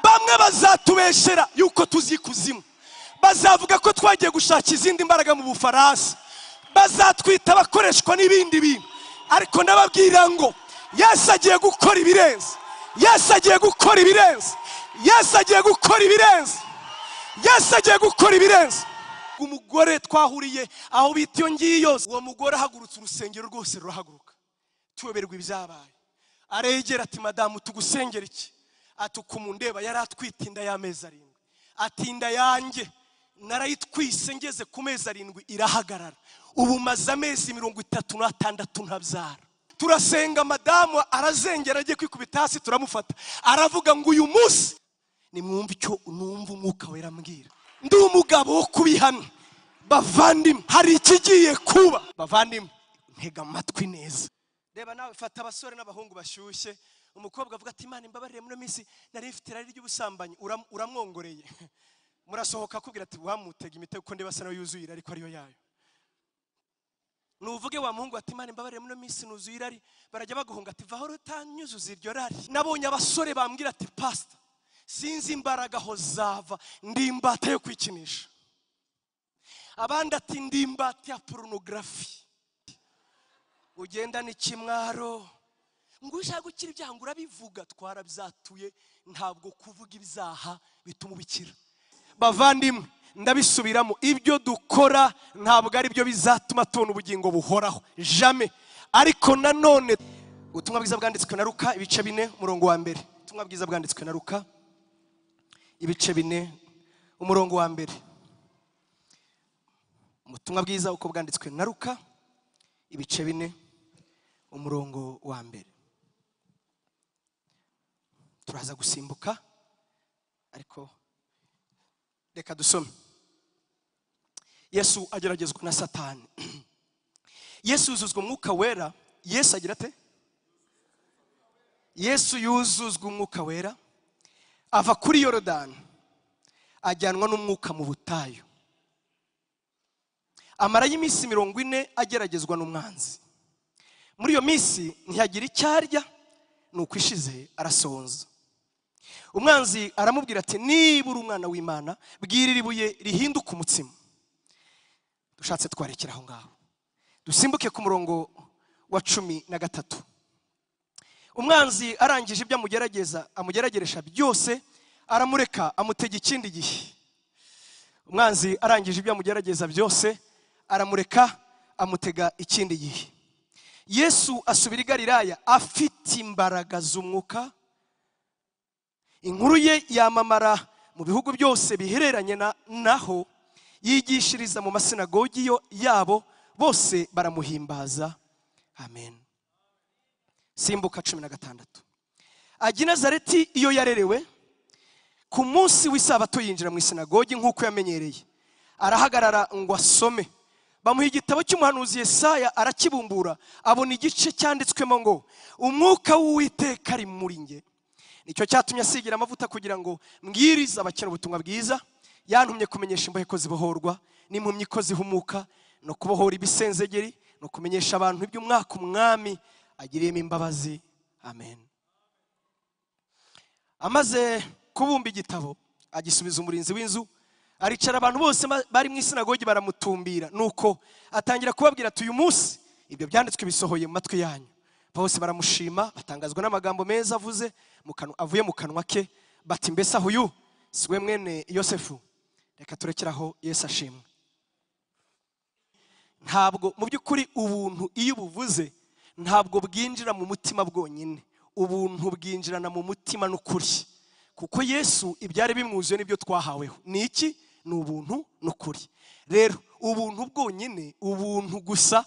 bamwe bazatubeshera yuko tuzi ikuzimu bazavuga ko twagiye gushaka izindi mbaraga mu bufaransa bazatwita abakoreshwa n'ibindi bintu ariko ndababwira ngo yesu agiye gukora ibirenze yesu agiye gukora ibirenze yesu agiye gukora ibirenze yesu agiye gukora ibirenze umugore twahuriye aho bita iyo ngiyo uwo mugore ahagurutse urusengero rwose rurahaguruka tuyoberwa ibyabaye aregera ati madamu tugusengera iki ati ukumundeba yari atwite inda y'amezi arindwi ati inda yanjye narayitwise ngeze ku mezi arindwi irahagarara ubu maze amezi mirongo itatu n'atandatu ntabyara turasenga madamu arazengera agiye kwikubita hasi turamufata aravuga ngo uyu munsi nimwumve icyo numva umwuka wera ambwira ndi umugabo wo kubihana bavandimwe hari ikigiye kuba bavandimwe ntega amatwi neza reba nawe fata abasore n'abahungu bashyushye umukobwa avuga ati imana imbabarire muri minsi nari mfite irari ry'ubusambanyi uram- uramwongoreye murasohoka akubwira ati wamutega imitego kuko ndeba asa nayo yuzuye irari ko ariyo yayo nuvuge wa muhungu ati imana imbabarire muri minsi nuzuye irari barajya baguhunga ati vaho rutanyuzuza iryo rari nabonye abasore bambwira ati pasita sinzi imbaraga aho zava ndi imbata yo kwikinisha abandi ati ndi imbata ya porunogarafi ugendana ikimwaro ngo ushaka gukira ibyaha ngo urabivuga twarabyatuye ntabwo kuvuga ibyaha bituma ubikira bavandimwe ndabisubiramo ibyo dukora ntabwo ari byo bizatuma tubona ubugingo buhoraho jame ariko nanone ubutumwa bwiza bwanditswe na ruka ibice bine umurongo wa mbere ubutumwa bwiza bwanditswe na ruka ibice bine umurongo wa mbere ubutumwa bwiza uko bwanditswe na ruka ibice bine umurongo wa mbere turaza gusimbuka ariko reka dusome yesu ageragezwa na satani yesu yuzuzwa umwuka wera yesu agira ate yesu yuzuzwa umwuka wera ava kuri yorodani ajyanwa n'umwuka mu butayu amarayo iminsi mirongo ine ageragezwa n'umwanzi muri iyo minsi ntiyagira icyo arya ni uko ishize arasonza umwanzi aramubwira ati niba uri umwana w'imana bwirira ibuye rihinduka umutsima dushatse twarekera aho ngaho dusimbuke ku murongo wa cumi na gatatu umwanzi arangije ibyo amugerageza amugerageresha byose aramureka amutega ikindi gihe umwanzi arangije ibyo amugerageza byose aramureka amutega ikindi gihe yesu asubira i galilaya afite imbaraga z'umwuka inkuru ye yamamara mu bihugu byose bihereranye na naho yigishiriza mu masinagogi yo yabo bose baramuhimbaza amen simbuka cumi na gatandatu ajya i nazareti iyo yarerewe ku munsi w'isabato yinjira mu isinagogi nk'uko yamenyereye arahagarara ngo asome bamuha igitabo cy'umuhanuzi Yesaya arakibumbura abona igice cyanditswemo ngo umwuka w'uwiteka ari muri nge nicyo cyatumye asigira amavuta kugira ngo mbwirize abakene ubutumwa bwiza yantumye kumenyesha imbohe ko zibohorwa n'impumyi ko zihumuka no kubohora ibisenzegeri no kumenyesha abantu iby'umwaka umwami agiriyemo imbabazi amen amaze kubumba igitabo agisubiza umurinzi w'inzu aricara abantu bose ma- bari mu isinagogi baramutumbira nuko atangira kubabwira ati uyu munsi ibyo byanditswe bisohoye mu matwi yanyu bose baramushima batangazwa n'amagambo meza avuze mu kanwa- avuye mu kanwa ke bati mbese aho uyu si we mwene yosefu reka turekere aho yesu ashimwe ntabwo mu by'ukuri ubuntu iyo ubuvuze ntabwo bwinjira mu mutima bwonyine ubuntu bwinjirana mu mutima n'ukuri kuko yesu ibyari bimwuzuye n'ibyo twahaweho ni iki ni ubuntu n'ukuri rero ubuntu bwonyine ubuntu gusa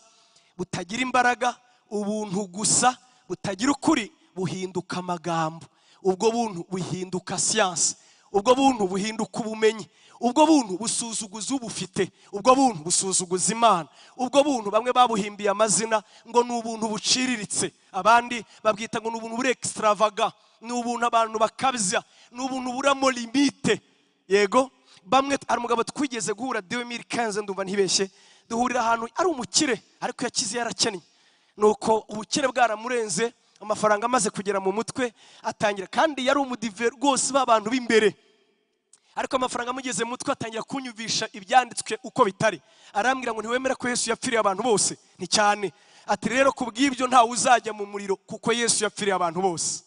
butagira imbaraga ubuntu gusa butagira ukuri buhinduka amagambo ubwo buntu buhinduka siyansi ubwo buntu buhinduka ubumenyi ubwo buntu busuzuguza ubufite ubwo buntu busuzuguza imana ubwo buntu bamwe babuhimbiye amazina ngo ni ubuntu buciriritse abandi babwita ngo ni ubuntu buri extravaga ni ubuntu abantu bakabya ni ubuntu buramo limite yego bamwe hari umugabo twigeze guhura dewemiri kenze ndumva ntibeshye duhurira ahantu ari umukire ariko yakize yarakennye nuko ubukire bwaramurenze amafaranga amaze kugera mu mutwe atangira kandi yari umudive rwose b'abantu b'imbere ariko amafaranga amugeze mu mutwe atangira kunyumvisha ibyanditswe uko bitari arambwira ngo ntiwemera ko yesu yapfiriye abantu bose ni cyane ati rero ku bw'ibyo ntawe uzajya mu muriro kuko yesu yapfiriye abantu bose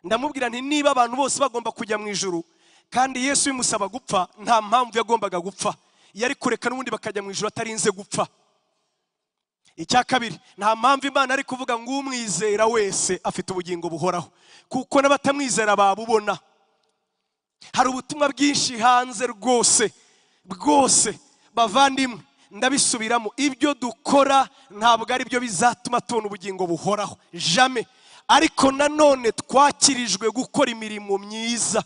ndamubwira nti niba abantu bose bagomba kujya mu ijuru kandi yesu bimusaba gupfa nta mpamvu yagombaga gupfa yari kureka n'ubundi bakajya mu ijuru atarinze gupfa icya kabiri nta mpamvu imana ari kuvuga ngo umwizera wese afite ubugingo buhoraho kuko n'abatamwizera babubona hari ubutumwa bwinshi hanze rwose bwose bavandimwe ndabisubiramo ibyo dukora ntabwo ari byo bizatuma tubona ubugingo buhoraho jame ariko nanone twakirijwe gukora imirimo myiza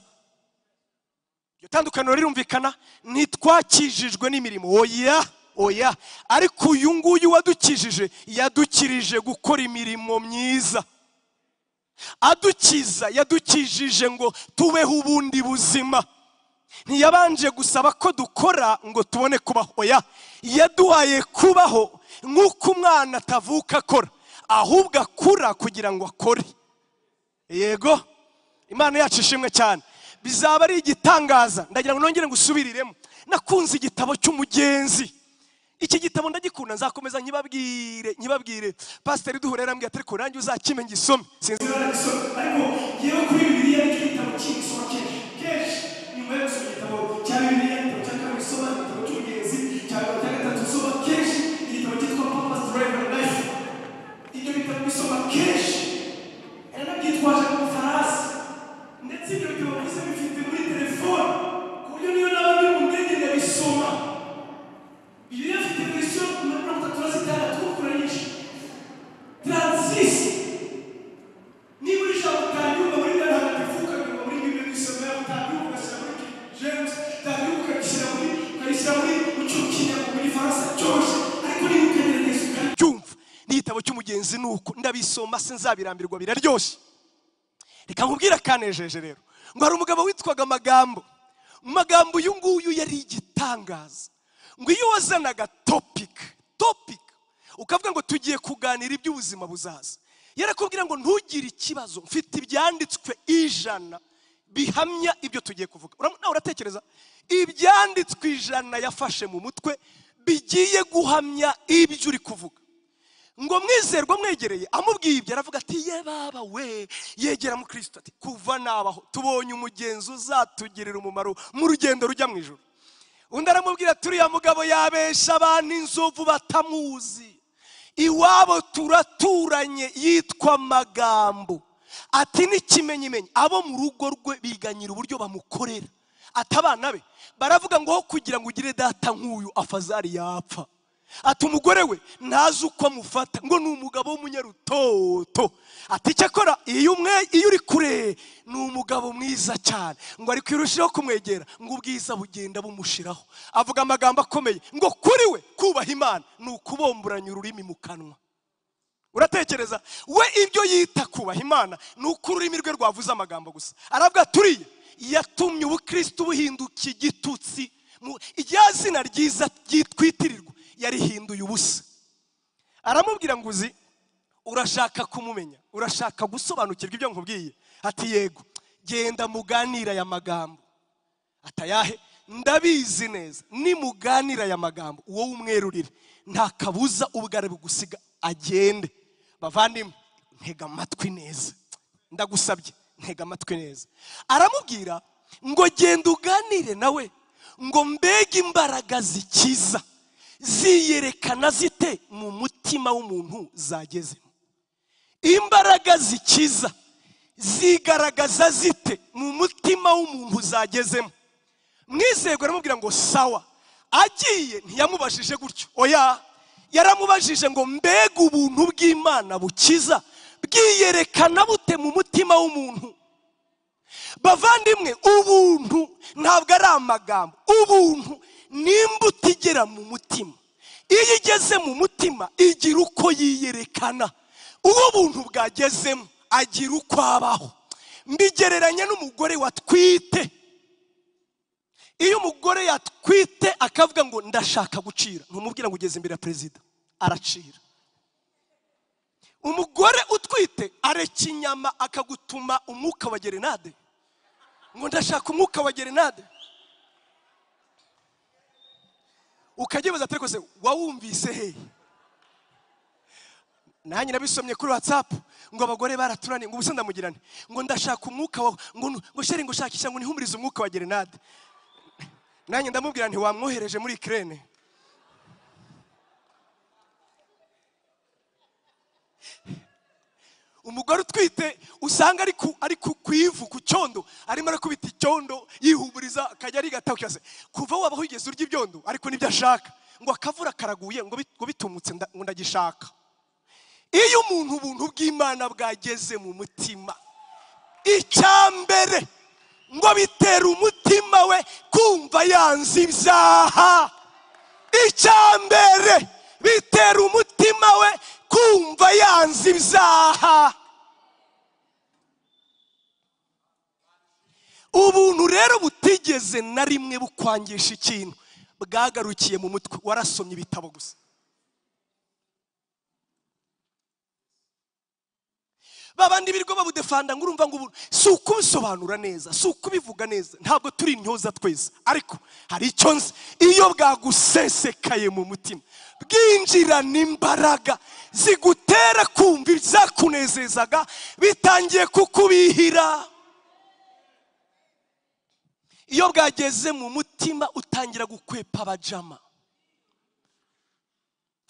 iryo tandukaniro rirumvikana ntitwakijijwe n'imirimo oya oya ariko uyu nguyu wadukijije yadukirije gukora imirimo myiza adukiza yadukijije ngo tubeho ubundi buzima ntiyabanje gusaba ko dukora ngo tubone kubaho oya yaduhaye kubaho nk'uko umwana atavuka akora ahubwo akura kugira ngo akore yego imana yacu ishimwe cyane bizaba ari igitangaza ndagira ngo nongere ngusubiriremo nakunze igitabo cy'umugenzi iki gitabo ndagikunda nzakomeza nkibabwire nkibabwire pasiteri duhura yarambwiye ati ariko nanjye uzakime ngisome sinzi Sinzi niba gisoma ariko ngewe kuri bibiliya nicyo gitabo cy'igisoma kenshi kenshi nyuma yo gusoma igitabo cya bibiliya igitabo cya kabiri usoma igitabo cy'umugenzi cya kabiri cya gatatu usoma kenshi igitabo cyitwa papa's driver life ibyo bitabo bisoma kenshi hari n'abyitwaje ku mafarasi ndetse ibyo bitabo byose bifite muri telefone ku buryo niyo naba ndi mu ndege ndabisoma bibiliya ifite verisiyo mirongo itatu na zitandatu kuranyije taransisi niba uri ijambo utaryumva muri bene hagatifu ukaryumva muri bibiri mu isomero utaryumva ugashyira muri King James utaryumva ukarishyira muri ukarishyira muri mu cyuho cy'inyama muri faransa cyoroshye ariko niba ukagerageza ukaryo cyumva n'igitabo cy'umugenzi ni uko ndabisoma sinzabirambirwa biraryoshye reka nkubwire akanejeje rero ngo hari umugabo witwaga amagambo mu magambo uyu nguyu yari igitangaza ngo iyo wazanaga topiki topiki ukavuga ngo tugiye kuganira iby'ubuzima buzaza yarakubwira ngo ntugire ikibazo mfite ibyanditswe ijana bihamya ibyo tugiye kuvuga Ura- nawe uratekereza ibyanditswe ijana yafashe mu mutwe bigiye guhamya ibyo uri kuvuga ngo mwizerwa mwegereye amubwiye ibyo aravuga ati ye baba we yegera mu kirisito ati kuva nabaho tubonye umugenzi uzatugirira umumaro mu rugendo rujya mu ijoro undi aramubwira ati uriya mugabo yabesha abantu inzovu batamuzi iwabo turaturanye yitwa magambo ati n'ikimenyimenyi abo mu rugo rwe biganyira uburyo bamukorera ati abana be baravuga ngo aho kugira ngo ugire data nk'uyu afazari yapfa ati umugore we ntazi uko amufata ngo ni umugabo w'umunyarutoto ati icyakora iyo umwe iyo uri kure ni umugabo mwiza cyane ngo ari kwirushaho kumwegera ngo ubwiza bugenda bumushiraho avuga amagambo akomeye ngo kuri we kubaha imana ni ukubomboranya ururimi mu kanwa uratekereza we ibyo yita kubaha imana ni uko ururimi rwe rwavuze amagambo gusa aravuga turiye yatumye ubukristo buhinduka igitutsi mu- irya zina ryiza ryitwitirirwa yarihinduye ubusa aramubwira ngo uzi urashaka kumumenya urashaka gusobanukirwa ibyo nkubwiye ati yego genda muganira aya magambo atayahe ndabizi neza nimuganira aya magambo wowe umwerurire nta kabuza ubwo ari bugusiga agende bavandimwe ntega amatwi neza ndagusabye ntega amatwi neza aramubwira ngo genda uganire nawe ngo mbega imbaraga zikiza ziyerekana zite mu mutima w'umuntu zagezemo imbaraga zikiza zigaragaza zite mu mutima w'umuntu zagezemo mwizerwa aramubwira ngo sawa agiye ntiyamubajije gutyo oya yaramubajije ngo mbega ubuntu bw'imana bukiza bwiyerekana bute mu mutima w'umuntu bavandimwe ubuntu ntabwo ari amagambo ubuntu ni imbuto igera mu mutima iyo igeze mu mutima igira uko yiyerekana uwo buntu bwagezemo agira uko abaho mbigereranya n'umugore watwite iyo umugore yatwite akavuga ngo ndashaka gucira ntumubwira ngo ugeze imbere ya perezida aracira umugore utwite areka inyama akagutuma umwuka wa gerenade ngo ndashaka umwuka wa gerenade ukagibaza atari kose wawumvise hehe nanjye nabisomye kuri watsapu ngo abagore baraturanye ngo ubuse ndamugirane ngo ndashaka umwuka wa ngo ngo sheri ngo shakisha ngo nihumurize umwuka wa gerenade nanjye ndamubwira nti wamwohereje muri kirene umugore utwite usanga ari ku ari ku ku ivu ku cyondo arimo arakubita icyondo yihumuriza akajya arigataho cyose kuva waba wigeze urya ibyondo ariko nibyo ashaka ngo akavura karaguye ngo bit- ngo bitumutse nda- ngo ndagishaka iyo umuntu ubuntu bw'imana bwageze mu mutima icyambere ngo bitera umutima we kumva yanze ibyaha icyambere bitera umutima we kumva yanze ibyaha ubuntu rero butigeze na rimwe bukwangisha ikintu bwagarukiye mu mutwe warasomye ibitabo gusa babandi birirwa babudefanda ngo urumva ngo ubu si ukubisobanura neza si ukubivuga neza ntabwo turi intyoza twese ariko hari icyo nzi iyo bwagusesekaye mu mutima bwinjirana imbaraga zigutera kumva ibyakunezezaga bitangiye kukubihira iyo bwageze mu mutima utangira gukwepa abajama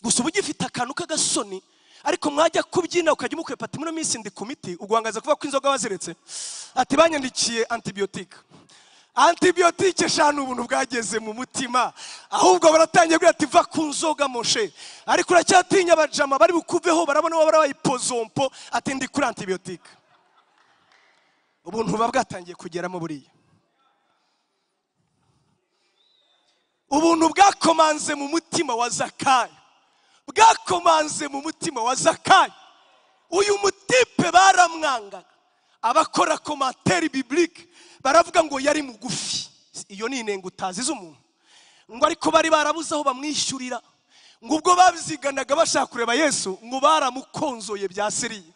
gusa uba ugifite akantu k'agasoni ariko mwajya kubyina ukajya umukwepa ati muri minsi ndi ku miti uguhangaza kuvuga ko inzoga baziretse ati banyandikiye antibiyotike antibiyotike eshanu ubuntu bwageze mu mutima ahubwo baratangiye kugira ati va ku nzoga moshe ariko uracyatinya abajama bari bukuveho barabona wowe barabaye pozompo ati ndi kuri antibiyotike ubuntu buba bwatangiye kugeramo buriya ubuntu bwakomanze mu mutima wa zakayo bwakomanze mu mutima wa zakayo uyu mutipe baramwangaga abakora komateri bibilike baravuga ngo yari mugufi iyo ni inenge utazi z'umuntu ngo ariko bari barabuze aho bamwishyurira ngo ubwo babiziganaga bashaka kureba yesu ngo baramukonzoye bya seriye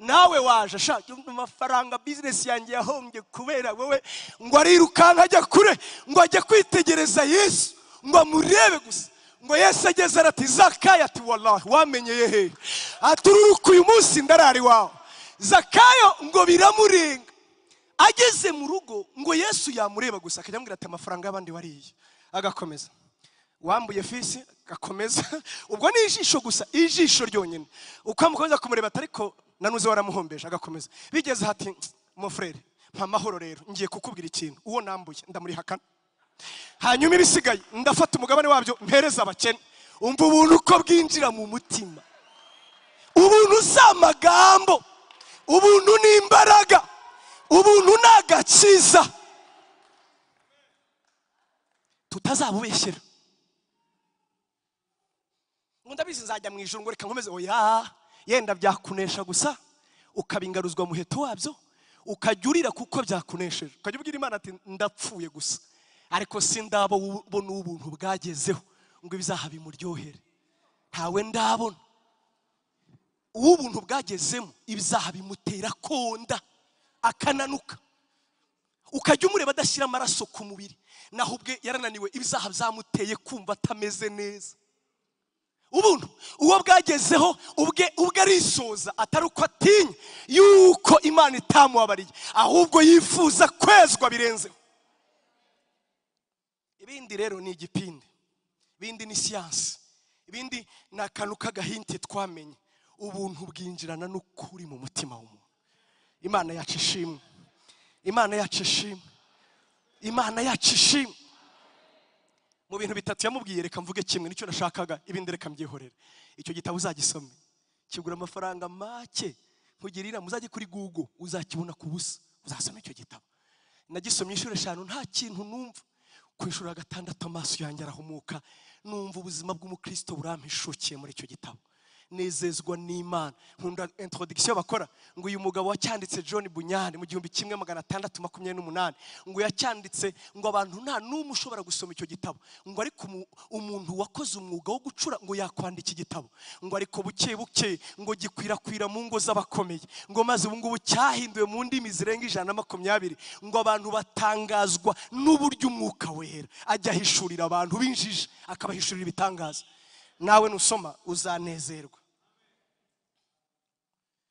nawe waje ashaka amafaranga bizinesi yanjye yahombye kubera wowe ngo arirukanka ajya kure ngo ajya kwitegereza yesu ngo amurebe gusa ngo yesu ageze arati zakayo ati warahi wamenyeye hehe ati ururuka uyu munsi ndarara iwawe zakayo ngo biramurenga ageze mu rugo ngo yesu yamureba gusa akajya amubwira ati amafaranga y'abandi wariye agakomeza wambuye fisi gakomeza ubwo ni ijisho gusa ijisho ryonyine uko amukomeza kumureba ati ariko nanuze waramuhombeje agakomeza bigeze hati mufurere mpa amahoro rero ngiye kukubwira ikintu uwo nambuye ndamurihakana hanyuma ibisigaye ndafata umugabane wabyo mpereza abakene umva ubuntu uko bwinjira mu mutima ubuntu si amagambo ubuntu ni imbaraga ubuntu ni agakiza tutazabubeshyera ngo ndabizi nzajya mu ijoro ngo reka nkomeze oya yenda byakunesha gusa ukaba ingaruzwa muheto wabyo ukajya urira kuko byakunesheje ukajya ubwira imana ati ndapfuye gusa ariko si ndabona ubuntu bwagezeho ngo ibizaha bimuryohere ntawe ndabona uwo ubuntu bwagezemo ibizaha bimutera konda akananuka ukajya umureba adashyira amaraso ku mubiri naho ubwe yarananiwe ibizaha byamuteye kumva atameze neza ubuntu uwo bwagezeho ubwe ubwe arisoza atari uko atinya yuko imana itamubabariye ahubwo yifuza kwezwa birenzeho ibindi rero ni igipindi ibindi ni siyansi ibindi ni akantu k'agahinti twamenye ubuntu bwinjirana n'ukuri mu mutima w'umuntu imana yacu ishimwe imana yacu ishimwe imana yacu ishimwe mu bintu bitatu yamubwiye reka mvuge kimwe nicyo nashakaga ibindi reka mbyihorere icyo gitabo uzagisome kigura amafaranga make nkugirira muzajye kuri google uzakibona ku busa uzasoma icyo gitabo nagisomye inshuro eshanu nta kintu numva ku inshuro ya gatandatu amaso yanjye arahumuka numva ubuzima bw'umukristo burampishukiye muri icyo gitabo nezezwa n'imana nkunda introduction bakora ngo uyu mugabo wacyanditse john bunyani mu gihumbi kimwe magana atandatu makumyabiri n'umunani ngo yacyanditse ngo abantu nta n'umwe ushobora gusoma icyo gitabo ngo ariko umu- umuntu wakoze umwuga wo gucura ngo yakwandika igitabo ngo ariko buke buke ngo gikwirakwira mu ngo z'abakomeye ngo maze ubu ngubu cyahinduwe mu ndimi zirenga ijana na makumyabiri ngo abantu batangazwa n'uburyo umwuka wera ajya ahishurira abantu b'injiji akabahishurira ibitangaza nawe nusoma uzanezerwa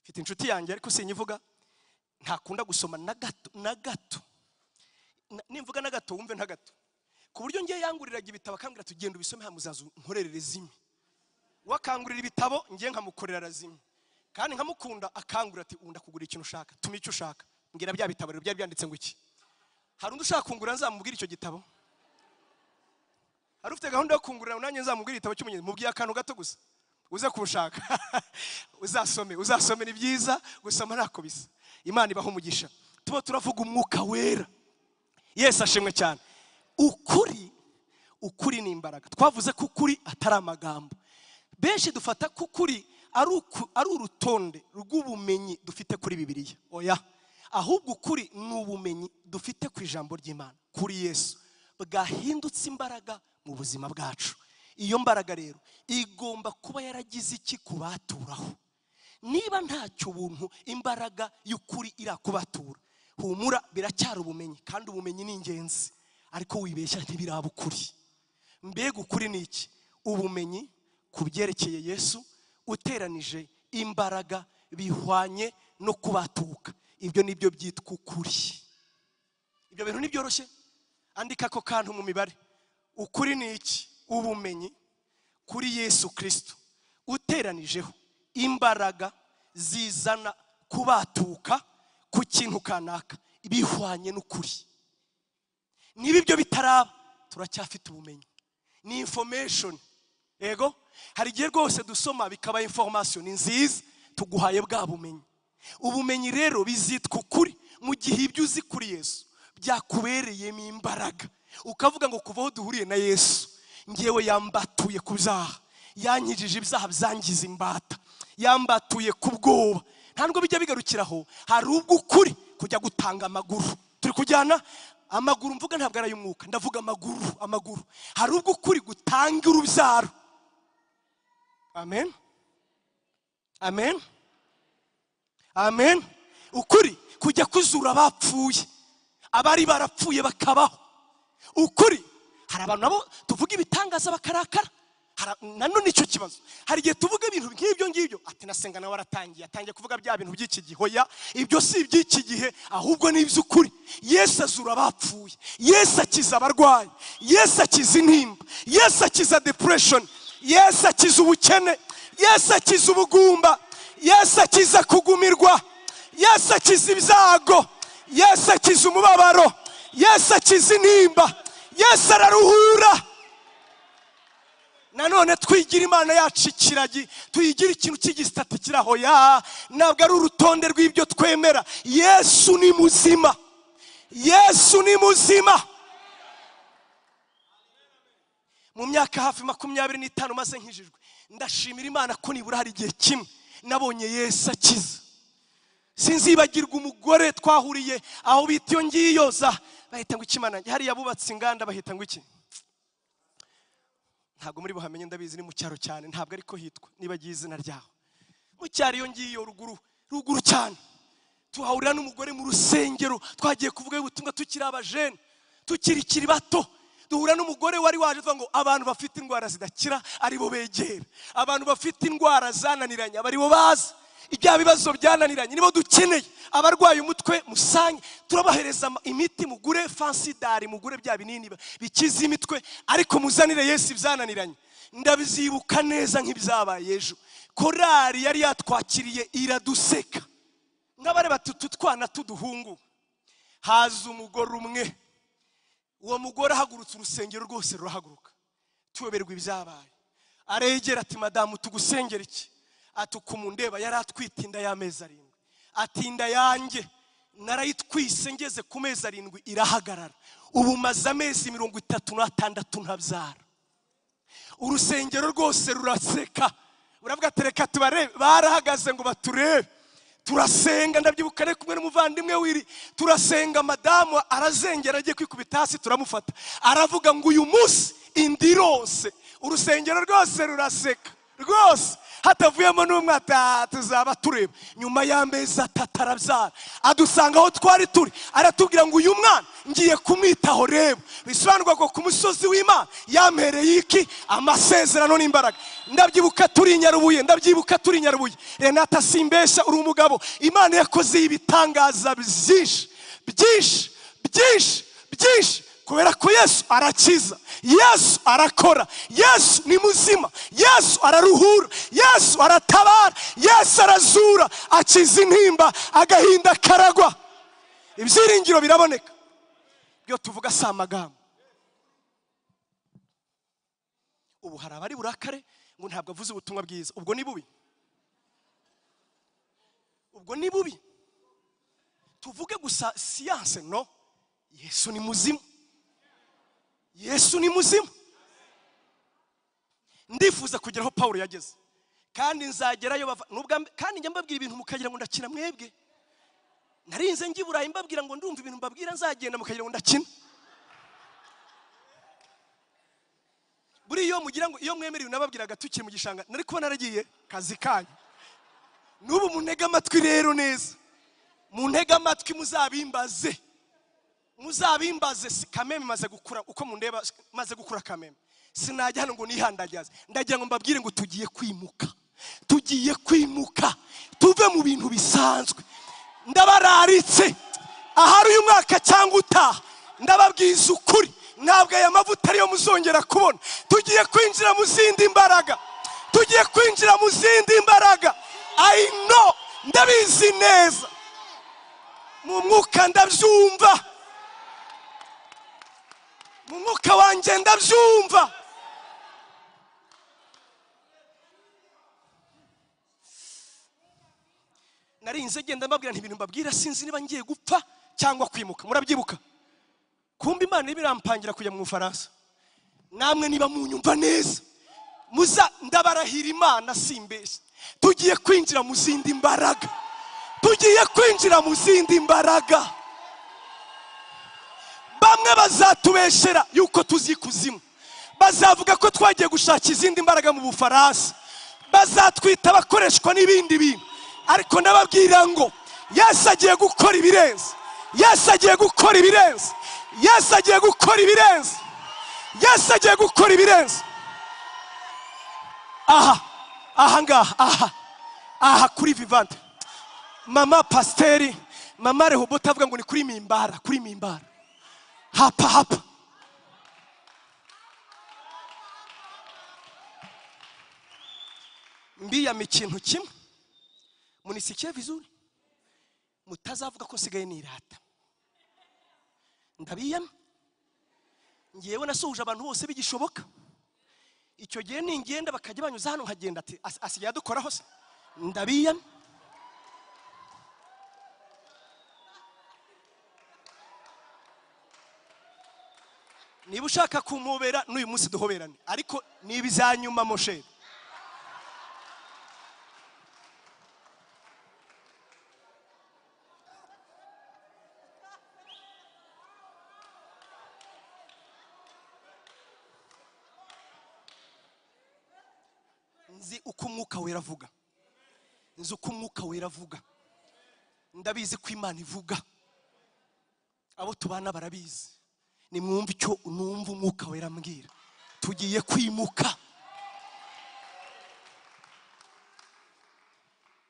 mfite inshuti yanjye ariko sinyivuga ntakunda gusoma na gato na gato Na- nimvuga na gato wumve nta gato ku buryo ngiye yanguriraga ibitabo akambwira tugenda ubisome hano muzaza unkorerere zimwe wakangurira ibitabo ngiye nkamukorera razimwe kandi nkamukunda akangurira ati ubu ndakugurira ikintu ushaka tuma icyo ushaka mbwira bya bitabo rero byari byanditse ngo iki hari undi ushaka kungura nzamubwira icyo gitabo hari ufite gahunda yo kungurira nanjye nzamubwira igitabo cy'umugenzi mubwiye akantu gato gusa uze kuwushaka uzasome uzasome ni byiza gusoma ntako bisa imana ibaho umugisha tuba turavuga umwuka wera yesu ashimwe cyane ukuri ukuri ni imbaraga twavuze ko ukuri atari amagambo benshi dufata ko ukuri ari uku- ari urutonde rw'ubumenyi dufite kuri bibiliya oya ahubwo ukuri ni ubumenyi dufite ku ijambo ry'imana kuri yesu bwahindutse imbaraga mu buzima bwacu iyo mbaraga rero igomba kuba yaragize iki ku baturaho niba ntacyo ubuntu imbaraga y'ukuri irakubatura humura biracyari ubumenyi kandi ubumenyi ni ingenzi ariko wibeshya ntibiraba ukuri mbega ukuri ni iki ubumenyi ku byerekeye yesu uteranije imbaraga bihwanye no kubatuka ibyo ni byo byitwa ukuri ibyo bintu ntibyoroshye andika ako kantu mu mibare ukuri ni iki ubumenyi kuri yesu kirisito uteranijeho imbaraga zizana kubatuka ku kintu kanaka bihwanye n'ukuri niba ibyo bitaraba turacyafite ubumenyi ni information yego hari igihe rwose dusoma bikaba information nziza tuguhaye bwa bumenyi ubumenyi rero bizitwa ukuri mu gihe ibyo uzi kuri yesu byakubereyemo imbaraga ukavuga ngo kuva aho duhuriye na yesu ngewe yambatuye ku byaha yankijije ibyaha byangiza imbata yambatuye ku bwoba nta nubwo bijya bigarukiraho hari ubwo ukuri kujya gutanga amaguru turi kujyana amaguru mvuga ntabwo ari ay'umwuka ndavuga amaguru amaguru hari ubwo ukuri gutanga urubyaro amen amen amen ukuri kujya kuzura abapfuye abari barapfuye bakabaho ukuri hari abantu nabo tuvuga ibitangaza bakarakara Hara- nanone nicyo kibazo hari igihe tuvuga ibintu nk'ibyo ngibyo ati nasenga nawe aratangiye atangiye kuvuga bya bintu by'iki gihe oya ibyo si iby'iki gihe ahubwo ni iby'ukuri yesu azura abapfuye yesu akiza abarwayi yesu akiza intimba yesu akiza depression yesu akiza ubukene yesu akiza ubugumba yesu akiza kugumirwa yesu akiza ibyago yesu akiza umubabaro yesu akiza intimba yesu araruhura nanone twigira imana yacu ikiragi tuyigira ikintu cy'igisitati kiraho ya ntabwo ari urutonde rw'ibyo twemera yesu ni muzima yesu ni muzima mu myaka hafi makumyabiri n'itanu maze nkijijwe ndashimira imana ko nibura hari igihe kimwe nabonye yesu akiza sinzibagirwa umugore twahuriye aho bita iyo ngiyo za bahita ngo iki mana yanjye?" hariya bubatse inganda bahita ngo iki ntabwo muri buhamenye ndabizi ni mu cyaro cyane ntabwo ariko hitwa nibagiye izina ryaho mu cyaro iyo ngiyo ruguru ruguru cyane tuhahurira n'umugore mu rusengero twagiye kuvuga ubutumwa tukiri abajene tukiri kiri bato duhura n'umugore wari waje tuvuga ngo abantu bafite indwara zidakira aribo begera abantu bafite indwara zananiranye aba aribo bazi ibya bibazo byananiranye nibo dukeneye abarwaye umutwe musanye turabahereza ama- imiti mugure fansidari mugure bya binini ba- bikiza imitwe ariko muzanire yesu ibyananiranye ndabyibuka neza nk'ibyabaye ejo korari yari yatwakiriye iraduseka nk'abari batutu twana tuduhungu haza umugore umwe uwo mugore ahagurutse urusengero rwose rurahaguruka tuyoberwa ibyabaye aregera ati madamu tugusengera iki ati ukumundeba yari atwite inda y'amezi arindwi ati inda yanjye narayitwise ngeze ku mezi arindwi irahagarara ubu maze amezi mirongo itatu n'atandatu ntabyara urusengero rwose ruraseka uravuga ati reka tubarebe barahagaze ngo baturebe turasenga ndabyibuka ari kumwe n'umuvandimwe wiri turasenga madamu arazengera agiye kwikubita hasi turamufata aravuga ngo uyu munsi indirose urusengero rwose ruraseka rwose hatavuyemo n'umwe ata tuzaba tureba nyuma y'amezi atatu arabyara adusanga aho twari turi aratubwira ngo uyu mwana ngiye kumwitaho reba bisobanurwa ngo ku musozi w'imana yampereye iki amasezerano n'imbaraga ndabyibuka turi i nyarubuye ndabyibuka turi i nyarubuye renata simbesha uri umugabo imana yakoze ibitangaza byinshi byinshi byinshi byinshi kubera ko yesu arakiza yesu arakora yesu ni muzima yesu araruhura yesu aratabara yesu arazura akiza intimba agahinda karagwa ibyiringiro biraboneka ibyo tuvuga si amagambo ubu hari abari burakare ngo ntabwo avuze ubutumwa bwiza ubwo ni bubi ubwo ni bubi tuvuge gusa siyanse no yesu ni muzima yesu ni muzima ndifuza kugera aho paul yageze kandi nzagerayo bava n'ubwa mbe- kandi njya mbabwira ibintu mukagira ngo ndakina mwebwe narinze njya i burayi mbabwira ngo ndumva ibintu mbabwira nzagenda mukagira ngo ndakina buriya iyo mugira ngo iyo mwemera ibintu nababwiraga tukiri mu gishanga nari kuba naragiye kazi kanyu n'ubu muntege amatwi rero neza muntege amatwi muzabimbaze muzabimbaze si- kameme maze gukura uko mundeba maze gukura kameme sinajya hano ngo nihandagaze ndagira ngo mbabwire ngo tugiye kwimuka tugiye kwimuka tuve mu bintu bisanzwe ndabararitse ahari uyu mwaka cyangwa utaha ndababwiza ukuri ntabwo aya mavuta ariyo muzongera kubona tugiye kwinjira mu zindi mbaraga tugiye kwinjira mu zindi mbaraga i know ndabizi neza mu mwuka ndabyumva mu mwuka wanjye ndabyumva narinze genda mbabwira nti ibintu mbabwira sinzi niba ngiye gupfa cyangwa kwimuka murabyibuka kumba imana irimo irampangira kujya mu bufaransa namwe niba munyumva neza muza ndabarahira imana simbeshye tugiye kwinjira mu zindi mbaraga tugiye kwinjira mu zindi mbaraga bamwe bazatubeshera yuko tuzi ikuzimu bazavuga ko twagiye gushaka izindi mbaraga mu bufaransa bazatwita abakoreshwa n'ibindi bintu ariko ndababwira ngo yesu agiye gukora ibirenze yesu agiye gukora ibirenze yesu agiye gukora ibirenze yesu agiye gukora ibirenze aha aha ngaha aha aha kuri vivante mama pasiteri mama rehobota avuga ngo ni kuri mimbara kuri mimbara hapa hapa mbiyama ikintu kimwe munisikiye vizuri mutazavuga ko nsigaye nirata ndabiyama ngewe nasuhuje abantu bose bigishoboka icyo gihe ningenda bakajya banyuza hano nkagenda ati "As- asigaye adukoraho se ndabiyama niba ushaka kumubera n'uyu munsi duhoberane ariko niba izanyuma mosheri nzi uko umwuka wera avuga nzi uko umwuka wera avuga ndabizi ko imana ivuga abo tubana barabizi nimwumve icyo numva umwuka wera ambwira tugiye kwimuka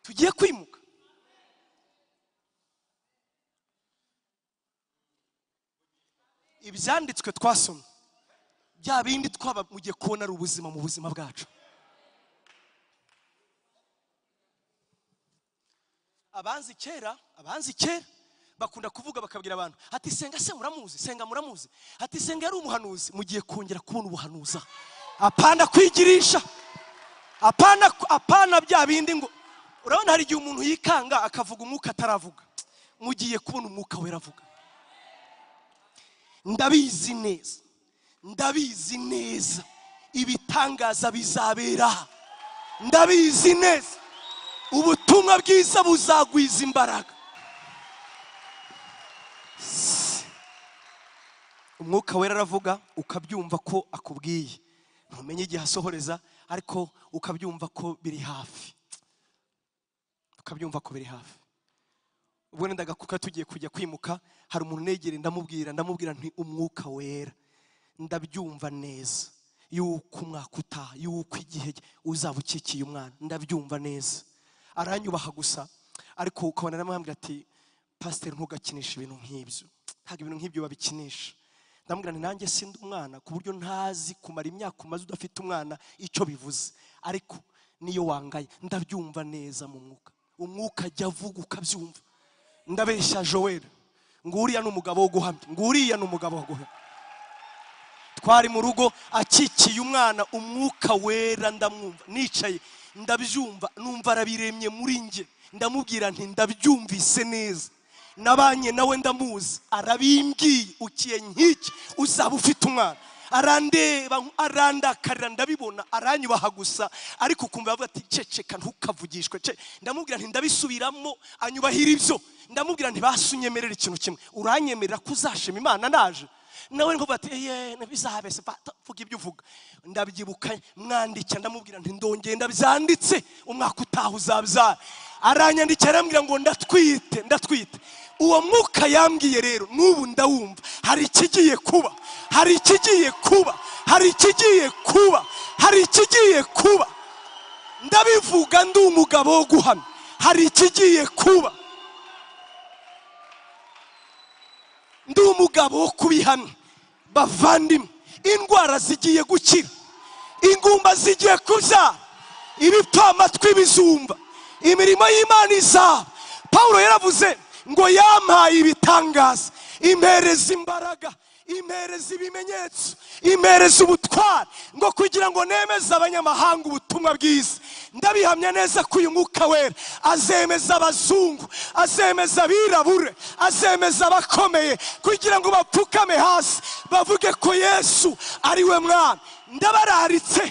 tugiye kwimuka ibyanditswe twasomye bya bindi twaba mugiye kubona ari ubuzima mu buzima bwacu abanzi kera abanzi kera bakunda kuvuga bakabwira abantu ati senga se muramuzi senga muramuzi ati senga yari umuhanuzi mugiye kongera kubona ubuhanuza apana kwigirisha apana apana bya bindi ngo urabona hari igihe umuntu yikanga akavuga umwuka ataravuga mugiye kubona umwuka wera avuga ndabizi neza ndabizi neza ibitangaza bizabera aha ndabizi neza ubutumwa bwiza buzagwiza imbaraga umwuka wera aravuga ukabyumva ko akubwiye ntumenye igihe asohoreza ariko ukabyumva ko biri hafi ukabyumva ko biri hafi ubwo nendaga kuka tugiye kujya kwimuka hari umuntu unegereye ndamubwira ndamubwira nti umwuka wera ndabyumva neza yuko umwaka utaha yuko igihe uzaba ukikiye umwana ndabyumva neza aranyubaha gusa ariko ukabona aramubwira ati pasiteri ntugakinishe ibintu nk'ibyo ntabwo ibintu nk'ibyo babikinisha ndamubwira nti nanjye sindi umwana ku buryo ntazi kumara imyaka umaze udafite umwana icyo bivuze ariko niyo wangaye ndabyumva neza mu mwuka umwuka ajya avuga ukabyumva ndabeshya joel nguriya ni umugabo wo guhamya nguriya ni umugabo wo guhamya twari mu rugo akikiye umwana umwuka wera ndamwumva nicaye ndabyumva numva arabiremye muri njye ndamubwira nti ndabyumvise neza nabanye nawe ndamuzi arabimbwiye ukiye nk'iki uzaba ufite umwana arandeba arandakarira ndabibona aranyubaha gusa ariko ukumva bavuga ati ceceka ntukavugishwe ce ndamubwira nti ndabisubiramo anyubahira ibyo ndamubwira nti basunyemerera ikintu kimwe uranyemerera ko uzashima imana naje nawe nkuvuga ati eye bizabese fata vuga ibyo uvuga ndabyibuka mwandikira ndamubwira nti ndongeye ndabyanditse umwaka utaha uzabyara aranyandikira arambwira ngo ndatwite ndatwite uwo mwuka yambwiye rero n'ubu ndawumva hari ikigiye kuba hari ikigiye kuba hari ikigiye kuba hari ikigiye kuba ndabivuga ndi umugabo wo guhamya hari ikigiye kuba ndi umugabo wo kubihamya bavandimwe indwara zigiye gukira ingumba zigiye kubyara ibipfamatwi bizumva imirimo y'imana izaba paul yaravuze ngo yampaye ibitangaza impereza imbaraga impereza ibimenyetso impereza ubutwari ngo kugira ngo nemeze abanyamahanga ubutumwa bwiza ndabihamya neza ko uyu mwuka wera azemeza abazungu azemeza abirabure azemeza abakomeye kugira ngo bapfukame hasi bavuge ko yesu ari we mwana ndabararitse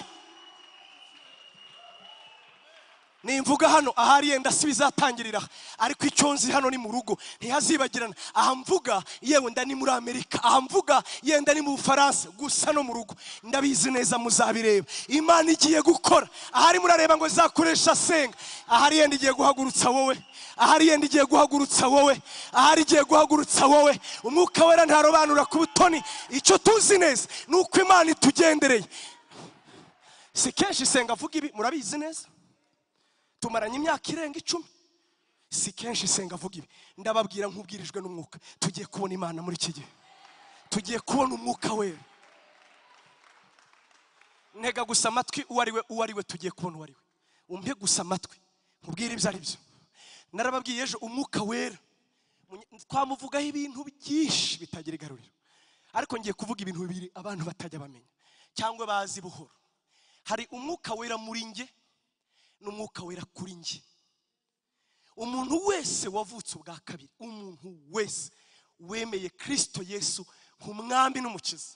nimvuga hano ahari yenda si bizatangirira ariko icyo nzi hano ni mu rugo ntihazibagirana aha mvuga yenda ni muri amerika aha mvuga yenda ni mu bufaransa gusa no mu rugo ndabizi neza muzabireba imana igiye gukora ahari murareba ngo zakoresha senga ahari yenda igiye guhagurutsa wowe ahari yenda igiye guhagurutsa wowe ahari igiye guhagurutsa wowe umwuka wera ntarobanura ku butoni icyo tuzi neza ni uko imana itugendereye si kenshi senga avuga ibi murabizi neza tumaranye imyaka irenga icumi si kenshi isenga avuga ibi ndababwira nk'ubwirijwe n'umwuka tugiye kubona imana muri iki gihe tugiye kubona umwuka wera ntega gusa amatwi uwo ari we uwo ari we tugiye kubona uwo ari we umpe gusa amatwi nkubwire ibyo ari byo narababwiye ejo umwuka wera twamuvugaho ibintu byinshi bitagira igaruriro ariko ngiye kuvuga ibintu bibiri abantu batajya bamenya cyangwa bazi buhoro hari umwuka wera muri njye n'umwuka wera kuri njye umuntu wese wavutse ubwa kabiri umuntu wese wemeye kirisito yesu nk'umwambi n'umukiza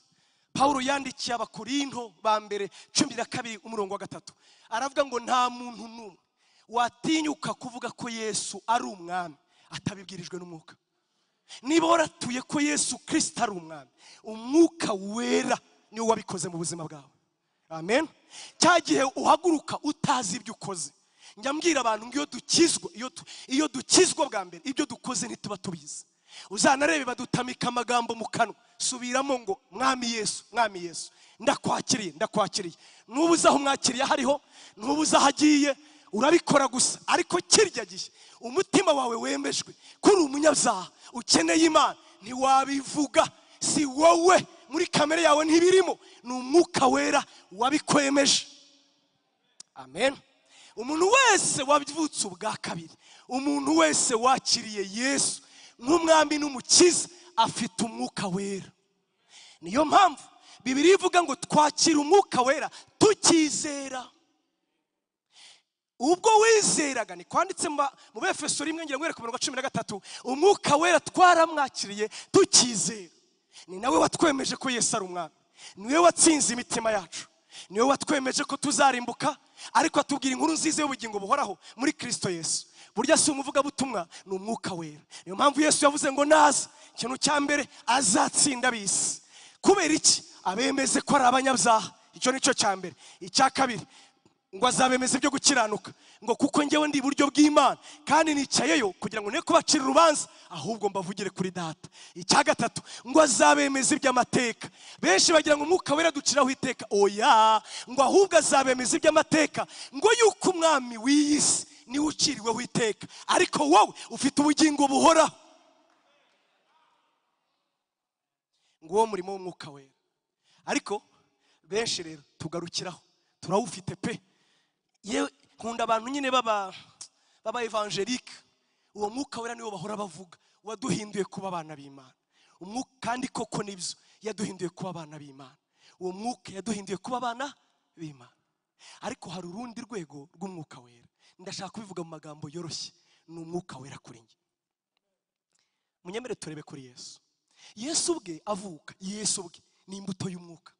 paul yandikiye abakorinto ba mbere cumi na kabiri umurongo wa gatatu aravuga ngo nta muntu n'umwe watinyuka kuvuga ko yesu ari umwami atabibwirijwe n'umwuka niba waratuye ko yesu kirisito ari umwami umwuka wera niwo wabikoze mu buzima bwawe amen cya gihe uhaguruka utazi ibyo ukoze njya mbwira abantu ngo iyo dukizwa iyo dukizwa bwa mbere ibyo dukoze ntituba tubizi uzanarebe badutamika amagambo mu kanwa subiramo ngo mwami yesu mwami yesu ndakwakiriye ndakwakiriye n'ubu uzi aho umwakiriye hariho n'ubu uzi aho agiye urabikora gusa ariko kirya gihe umutima wawe wemejwe ko uri umunyabyaha ukeneye imana ntiwabivuga si wowe muri kamere yawe ntibirimo ni umwuka wera wabikwemeje amen umuntu wese wavutse ubwa kabiri umuntu wese wakiriye yesu nk'umwami n'umukiza afite umwuka wera niyo mpamvu bibiri ivuga ngo twakire umwuka wera tukizera ubwo wizeraga ni kwanditse mu befeso rimwe ngira ngo ku mirongo cumi na gatatu umwuka wera twaramwakiriye tukizera ni nawe watwemeje ko yesu ari umwami niwe watsinze imitima yacu niwe watwemeje ko tuzarimbuka ariko atubwira inkuru nziza y'ubugingo buhoraho muri kirisito yesu burya si umuvugabutumwa ni umwuka wera niyo mpamvu yesu yavuze ngo naza ikintu cya mbere azatsinda ab'isi kubera iki abemeze ko ari abanyabyaha icyo ni cyo cya mbere icya kabiri ngo azabemeze byo gukiranuka ngo kuko ngewe ndi iburyo bw'imana kandi nicayeyo kugira ngo ne kubacira urubanza ahubwo mbavugire kuri data icya gatatu ngo azabemeze iby'amateka benshi bagira ngo umwuka wera duciraho iteka oya ngo ahubwo azabemeze iby'amateka ngo yuko umwami w'iyi si niwe uciriweho iteka ariko wowe ufite ubugingo buhoraho ngo uwo murimo w'umwuka wera ariko benshi rero tugarukiraho turawufite pe yewe nkunda abantu nyine baba baba evangelike uwo mwuka wera niwo bahora bavuga waduhinduye kuba abana b'imana umwuka kandi koko nibyo yaduhinduye kuba abana b'imana uwo mwuka yaduhinduye kuba abana b'imana ariko hari urundi rwego rw'umwuka wera ndashaka kubivuga mu magambo yoroshye ni umwuka wera kuri njye munyemere turebe kuri yesu yesu ubwe avuka yesu ubwe ni imbuto y'umwuka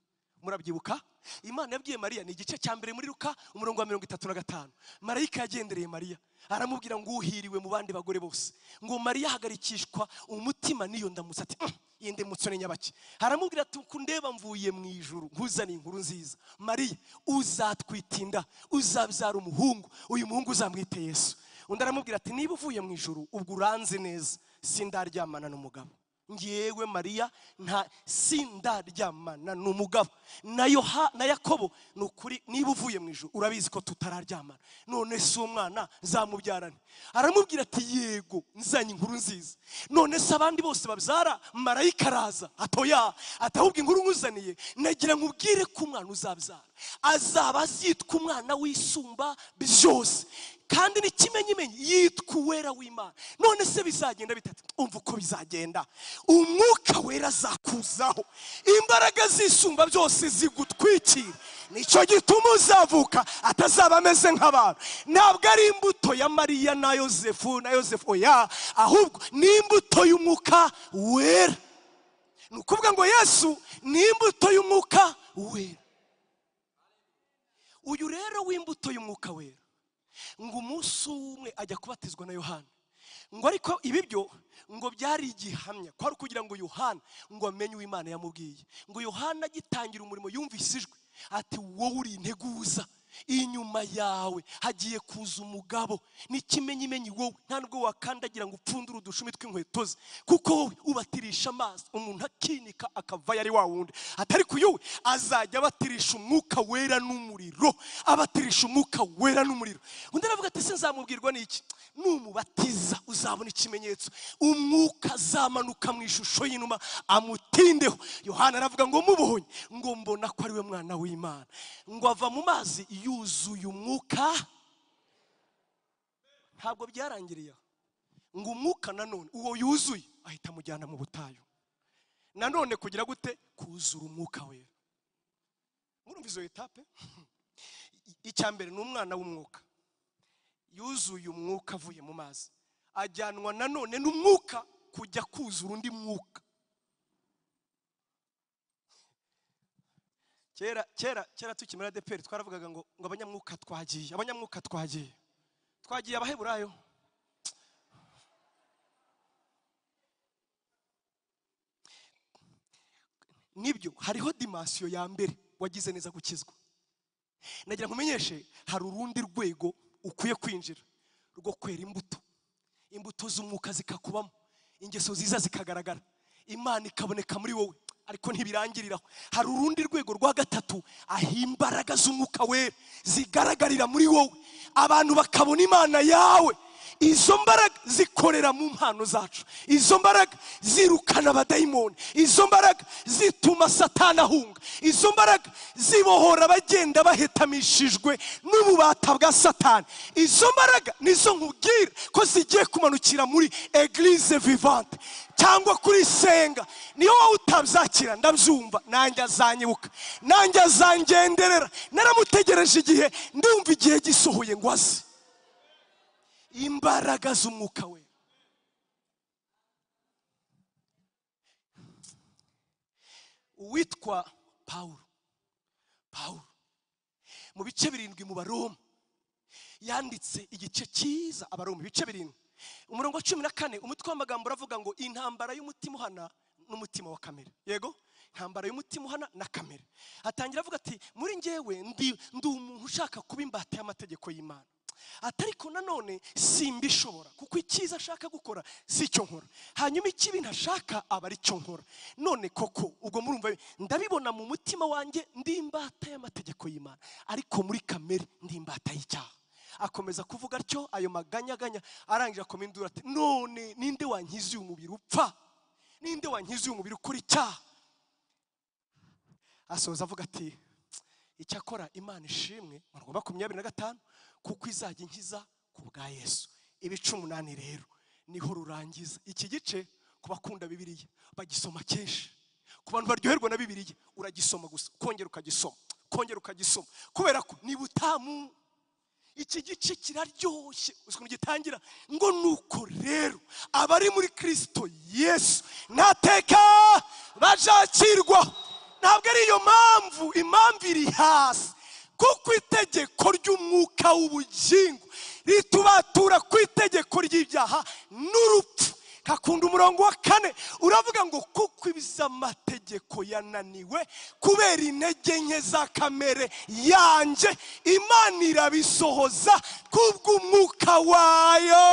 murabyibuka imana yabwiye mariya ni igice cya mbere muri ruka umurongo wa mirongo itatu na gatanu marayika yagendereye mariya aramubwira ngo uhiriwe mu bandi bagore bose ngo mariya ahagarikishwa umutima n'iyo ndamutsi ati "Mm, iyi ndemutso ni nyabaki aramubwira ati kundeba mvuye mu ijuru nkuzaniye inkuru nziza mariya uzatwitinda uzabyara umuhungu uyu muhungu uzamwite yesu undi aramubwira ati niba uvuye mu ijuru ubwo uranze neza sindaryamana n'umugabo ngewe mariya nta sindaryamana ni umugabo na Yoha- na yakobo ni ukuri niba uvuye mu ijoro urabizi ko tutararyamana none si umwana nzamubyarane aramubwira ati yego nzanye inkuru nziza none se abandi bose babyara marayika araza atoya atahubwa inkuru nkuzaniye nagira ngo ubwire ko umwana uzabyara azaba azitwa umwana wisumba byose kandi ni ikimenyimenyi yitwa uwera w'imana none se bizagenda bitatu umva uko bizagenda umwuka wera azakuzaho imbaraga zisumba byose zigutwikira nicyo gituma uzavuka atazaba ameze nk'abantu ntabwo ari imbuto ya mariya na yosefu na yosefu oya ahubwo ni imbuto y'umwuka wera ni ukuvuga ngo yesu ni imbuto y'umwuka wera uyu rero w'imbuto y'umwuka wera ngo umunsi umwe ajya kubatizwa na yohana ngo ariko ibi byo ngo byari igihamya kwari kugira ngo yohana ngo amenye uwo imana yamubwiye ngo yohana agitangira umurimo yumvise ijwi ati wowe uri integuza inyuma yawe hagiye kuza umugabo n'ikimenyimenyi wowe nta nubwo wakandagira ngo upfundure udushumi tw'inkweto ze kuko wowe ubatirisha amazi umuntu akinika akavayo ari wa wundi atari ku yowe azajya abatirisha umwuka wera n'umuriro abatirisha umwuka wera n'umuriro undi aravuga ati sinzamubwirwa n'iki numubatiza uzabona ikimenyetso umwuka azamanuka mu ishusho y'inuma amutindeho yohana aravuga ngo mubonye ngo mbona ko ari we mwana w'imana ngo ava mu mazi yuzuye umwuka ntabwo byarangiriye aho ngo umwuka nanone uwo yuzuye ahita amujyana mu butayu nanone kugira gute kuzura umwuka wera murumva izo etape icya mbere ni umwana w'umwuka yuzuye umwuka avuye mu mazi ajyanwa nanone n'umwuka kujya kuzura undi mwuka kera kera kera tukimara deperi twaravugaga ngo ngo abanyamwuka twagiye abanyamwuka twagiye twagiye abaheburayo nibyo hariho dimansiyo ya mbere wagize neza gukizwa nagira nkumenyeshe hari urundi rwego ukwiye kwinjira rwo kwera imbuto imbuto z'umwuka zikakubamo ingeso nziza zikagaragara imana ikaboneka muri wowe ariko ntibirangiriraho hari urundi rwego rwa gatatu aho imbaraga z'umwuka wera zigaragarira muri wowe abantu bakabona imana yawe izo mbaraga zikorera mu mpano zacu izo mbaraga zirukana abadayimoni izo mbaraga zituma satani ahunga izo mbaraga zibohora abagenda bahetamishijwe n'ububata bwa satani izo mbaraga nizo nkubwira ko zigiye kumanukira muri eglise vivante cyangwa kuri senga niyo wowe utabyakira ndabyumva nanjye azanyibuka nanjye azangenderera naramutegereje igihe ndumva igihe gisohoye ngo aze imbaraga z'umwuka we uwitwa pawulo pawulo mu bice birindwi mu baroma yanditse igice cyiza abaroma ibice birindwi umurongo wa cumi na kane umutwe w'amagambo uravuga ngo intambara y'umutima uhana n'umutima wa kamere yego intambara y'umutima uhana na kamere atangira avuga ati muri ngewe ndi ndi umuntu ushaka kuba imbata y'amategeko y'imana ati ariko nanone simbishobora kuko icyiza ashaka gukora si cyo nkora hanyuma ikibi ntashaka aba ari cyo nkora none koko ubwo murumva ndabibona mu mutima wanjye ndi imbata y'amategeko y'imana ariko muri kamere ndi imbata y'icyaha akomeza kuvuga atyo ayo maganyaganya arangije akoma induru ati none ninde wankiza uyu mubiri upfa ninde wankiza uyu mubiri ukora icyaha asoza avuga ati icyakora imana ishimwe mu rwa makumyabiri na gatanu kuko izajya inkiza ku bwa yesu ibice umunani rero niho rurangiza iki gice ku bakunda bibiriya bagisoma kenshi ku bantu baryoherwa na bibiriya uragisoma gusa kongera ukagisoma kongera ukagisoma kubera ko ni butamu iki gice kiraryoshye uzi ukuntu gitangira ngo nuko rero abari muri kirisito yesu ntateka bazakirwaho ntabwo ari iyo mpamvu impamvu iri hasi kuko itegeko ry'umwuka w'ubugingo ritubatura ku itegeko ry'ibyaha n'urupfu kakunda umurongo wa kane uravuga ngo kuko amategeko yananiwe kubera intege nke za kamere yanjye imana irabisohoza kubw'umwuka wayo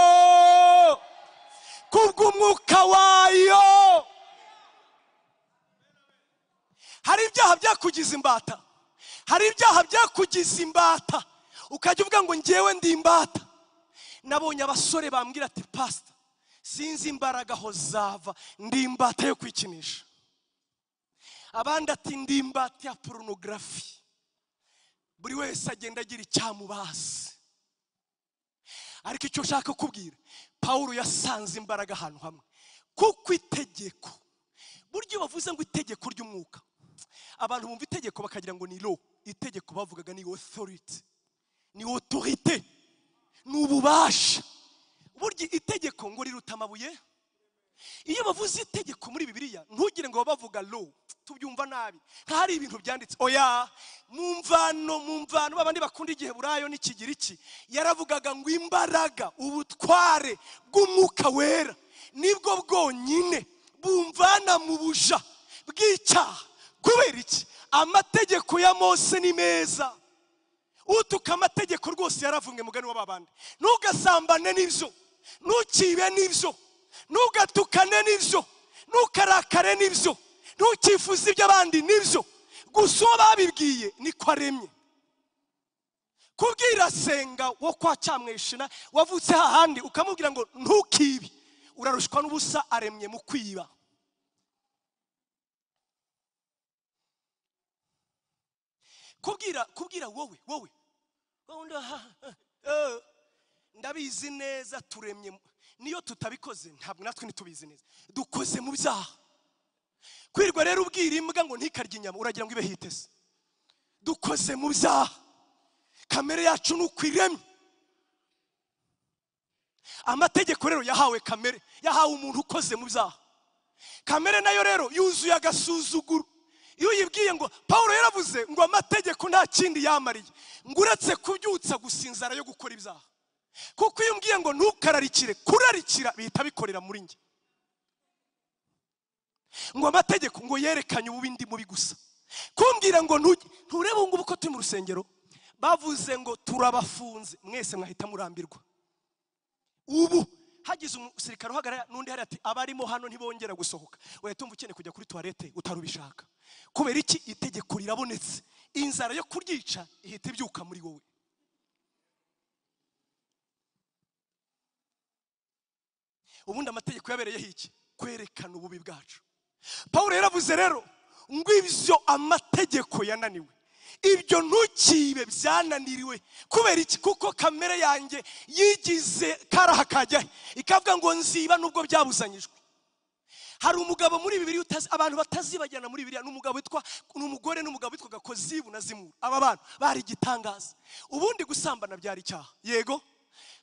kubw'umwuka wayo hari ibyaha byakugize imbata hari ibyaha byakugize imbata ukajya uvuga ngo ngewe ndi imbata nabonye abasore bambwira ati pasita sinzi imbaraga aho zava ndi imbata yo kwikinisha abandi ati ndi imbata ya porunogarafi buri wese agenda agira icyamubazi ariko icyo nshaka kubwira paul yasanze imbaraga ahantu hamwe kuko itegeko buryo bavuze ngo itegeko ry'umwuka abantu bumva itegeko bakagira ngo ni lo itegeko bavugaga ni otoriti ni otorite ni ububasha burya itegeko ngo riruta amabuye iyo bavuze itegeko muri bibiliya ntugire ngo bavuga lo tubyumva nabi nka hari ibintu byanditse oya mu mvano mu mvano babandi bakunda igihe burayo n'ikigiriki yaravugaga ngo imbaraga ubutware bw'umwuka wera nibwo bwonyine bumvana mu buja bw'icyaha kubera iki amategeko ya mose ni meza utuka amategeko rwose yaravunwe mugani w'ababandi ntugasambane n'ibyo ntukibe n'ibyo ntugatukane n'ibyo ntukarakare n'ibyo ntukifuze iby'abandi n'ibyo gusa uwo babibwiye niko aremye kubwira senga wo kwa cyamwishina wavutse hahandi ukamubwira ngo ntukibe urarushwa n'ubusa aremye mu kwiba kubwira kubwira wowe wowe wowe ndabizi neza turemye niyo tutabikoze ntabwo natwe ntitubizi neza dukoze mu byaha kwirwa rero ubwira imbwa ngo ntikarye inyama uragira ngo ibe hiteze dukoze mu byaha kamere yacu ni uko iremye amategeko rero yahawe kamere yahawe umuntu ukoze mu byaha kamere nayo rero yuzuye agasuzuguro iyo uyibwiye ngo paul yaravuze ngo amategeko nta kindi yamariye ngo uretse kubyutsa gusinzara yo gukora ibyaha kuko iyo umbwiye ngo ntukararikire kurarikira bihita bikorera muri njye ngo amategeko ngo yerekanye ububi ndi mubi gusa kumbwira ngo nturebe ubu ngubu ko turi mu rusengero bavuze ngo turabafunze mwese mwahita murambirwa ubu hagize umusirikare uhagarara n'undi hari ati abarimo hano ntibongera gusohoka wahita umva ukeneye kujya kuri tuwarete utarubishaka kubera iki itegeko rirabonetse inzara yo kuryica ihita ibyuka muri wowe ubundi amategeko yabereyeho iki kwerekana ububi bwacu paul yaravuze rero ngo ibyo amategeko yananiwe ibyo ntukibe byananiriwe kubera iki kuko kamere yanjye yigize karaha kajya ikavuga ngo nziba nubwo byabuzanyijwe hari umugabo muri bibiri abantu batazibagirana muri bibiri ni umugabo witwa ni umugore n'umugabo witwaga kozibu na zimuru aba bantu bari igitangaza ubundi gusambana byari icyaha yego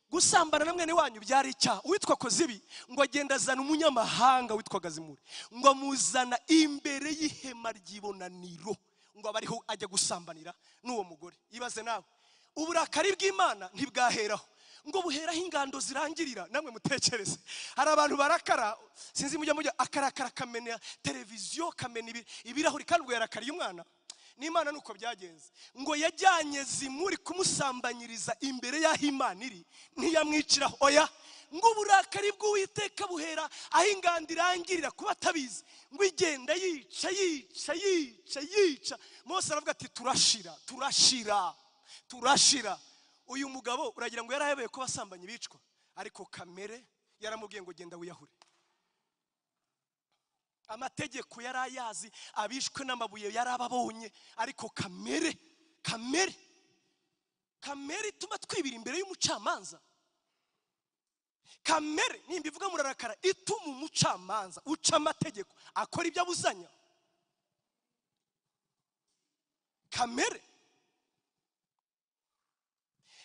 gusambana na mwene wanyu byari icyaha uwitwa kozibi ngo agenda azana umunyamahanga witwaga zimuri ngo amuzana imbere y'ihema ry'ibonaniro ngo abe ariho ajya gusambanira n'uwo mugore ibaze nawe uburakari bw'imana ntibwaheraho ngo buheraho ingando zirangirira namwe mutekereze hari abantu barakara sinzi mujya mujya akarakara akamena televiziyo kamena ibi- ibirahuri kandi ubwo yarakariye umwana n'imana ni uko byagenze ngo yajyanye zimuri kumusambanyiriza imbere y'aho imana iri ntiyamwiciraho oya ngo uburakari bw'uwiteka buhera aho inganda irangirira kuba atabizi ngo igenda yica yica yica yica mose aravuga ati turashira turashira turashira uyu mugabo uragira ngo yarahebeye ko abasambanyi bicwa ariko kamere yaramubwiye ngo genda wiyahure amategeko yari ayazi abishwe n'amabuye yari ababonye ariko kamere kamere kamere ituma twibira imbere y'umucamanza kamere nimba ivuga murarakara ituma umucamanza uca amategeko akora ibyo abuzanya kamere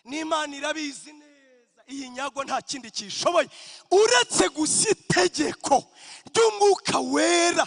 n'imana irabizi neza iyi nyago nta kindi kishoboye uretse gusa itegeko ry'umwuka wera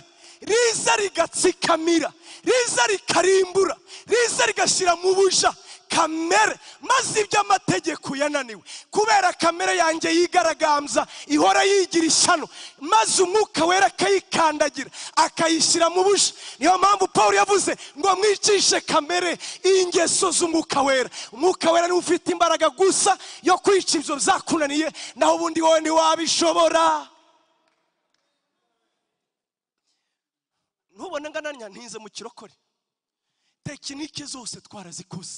riza rigatsikamira riza rikarimbura riza rigashyira mu buja kamere maze ibyo amategeko yananiwe kubera kamere yanjye yigaragambya ihora yigira ishyano maze umwuka wera akayikandagira akayishyira mu buja niyo mpamvu paul yavuze ngo mwicishe kamere ingeso z'umwuka wera umwuka wera niwe ufite imbaraga gusa yo kwica ibyo byakunaniye naho ubundi wowe ntiwabishobora ntubone ngananya ntinze mu kirokore tekinike zose twarazikoze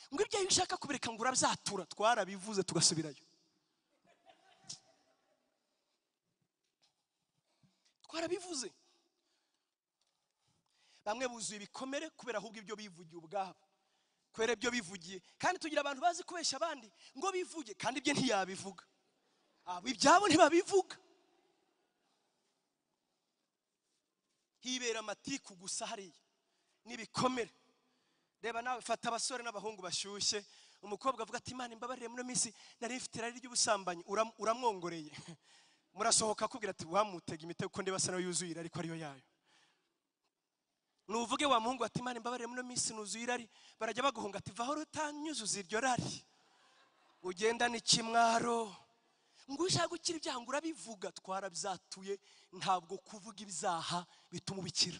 ngo ibyo iyo ushaka kubireka ngo urabyatura twarabivuze tugasubirayo twarabivuze bamwe buzuye ibikomere kubera ahubwo ibyo bivugiye ubwabo kubera ibyo bivugiye kandi tugira abantu bazi kubeshya abandi ngo bivuge kandi ibye ntiyabivuga abo ibyabo ntibabivuga hibera amatiku gusa hariya n'ibikomere reba nawe fata abasore n'abahungu bashyushye umukobwa avuga ati imana imbabarire muri minsi nari mfite irari ry'ubusambanyi Uram- uramwongoreye murasohoka akubwira ati wamutega imitego ko ndeba asa nayo yuzuye irari ko ariyo yayo nuvuge wa muhungu ati imana imbabarire muri minsi nuzuye irari barajya baguhunga ati vaho rutanyuzuza iryo rari ugendana ikimwaro ngo ushaka gukira ibyaha ngo urabivuga twarabyatuye ntabwo kuvuga ibyaha bituma ubikira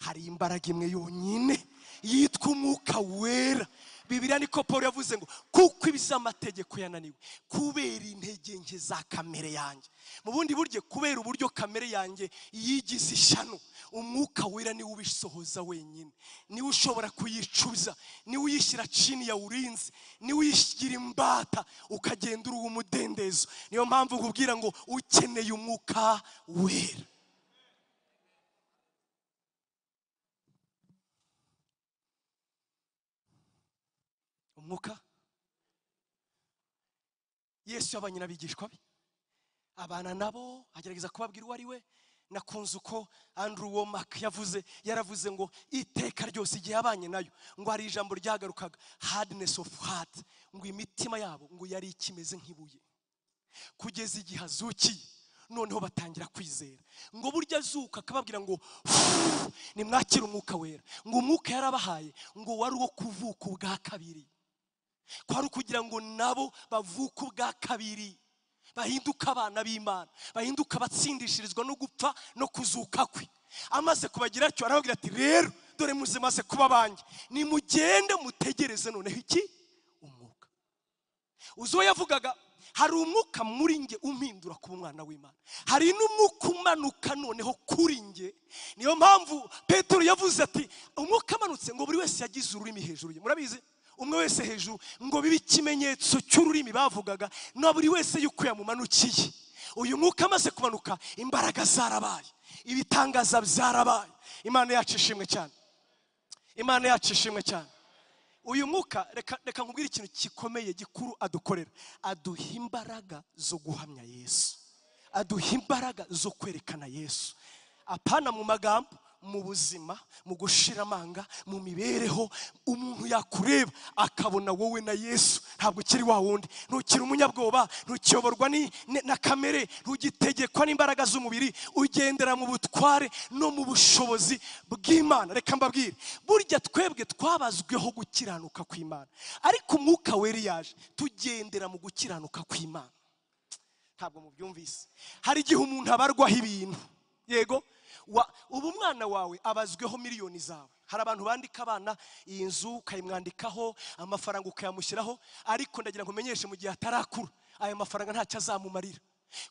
hari imbaraga imwe yonyine yitwa umwuka wera bibiriya niko paul yavuze ngo kuko ibiz'amategeko yananiwe kubera intege nke za kamere yanjye mu bundi buryo kubera uburyo kamere yanjye yigize ishyano umwuka wera niwe ubisohoza wenyine niwe ushobora kuyicuza niwe uyishyira chini ya urinzi niwe uyishyira imbata ukagenda uruha umudendezo niyo mpamvu nkubwira ngo ukeneye umwuka wera umwuka yesu yabanye n'abigishwa be abana nabo agerageza kubabwira uwo ari we nakunze uko andrew womack yavuze yaravuze ngo iteka ryose igihe yabanye nayo ngo hari ijambo ryagarukaga hardness of heart ngo imitima yabo ngo yari ikimeze nk'ibuye kugeza igihe azukiye noneho batangira kwizera ngo burya azuka akababwira ngo "Fuuu, nimwakire umwuka wera ngo umwuka yarabahaye ngo wari uwo kuvuka ubwa kabiri kwari ukugira ngo nabo bavuke ubwa kabiri bahinduke abana b'imana bahinduke abatsindishirizwa no gupfa no kuzuka kwe amaze kubagira atyo arababwira ati rero dore muze maze kuba banjye nimugende mutegereze noneho iki umwuka uzi uwo yavugaga hari umwuka muri nge umpindura kuba umwana w'imana hari n'umwuka umanuka noneho kuri nge niyo mpamvu petero yavuze ati umwuka amanutse ngo buri wese yagize ururimi hejuru ye murabizi umwe wese hejuru ngo bibe ikimenyetso cy'ururimi bavugaga na buri wese yuko yamumanukiye uyu mwuka amaze kumanuka imbaraga zarabaye ibitangaza byarabaye imana yacu ishimwe cyane imana yacu ishimwe cyane uyu mwuka reka reka nkubwire ikintu gikomeye gikuru adukorera aduha imbaraga zo guhamya yesu aduha imbaraga zo kwerekana yesu apana mu magambo mu buzima mu gushira amanga mu mibereho umuntu yakureba akabona wowe na yesu ntabwo ukiri wa wundi ntukiri umunyabwoba ntukiyoborwa ni- ni- na kamere ntugitegekwa n'imbaraga z'umubiri ugendera mu butware no mu bushobozi bw'imana reka mbabwire burya twebwe twabazweho gukiranuka kw'imana ariko umwuka weri yaje tugendera mu gukiranuka kw'imana ntabwo mubyumvise hari igihe umuntu abarwaho ibintu yego wa- ubu umwana wawe abazweho miliyoni zawe hari abantu bandika abana iyi nzu ukayimwandikaho amafaranga ukayamushyiraho ariko ndagira ngo umenyeshe mu gihe atarakura aya mafaranga ntacyo azamumarira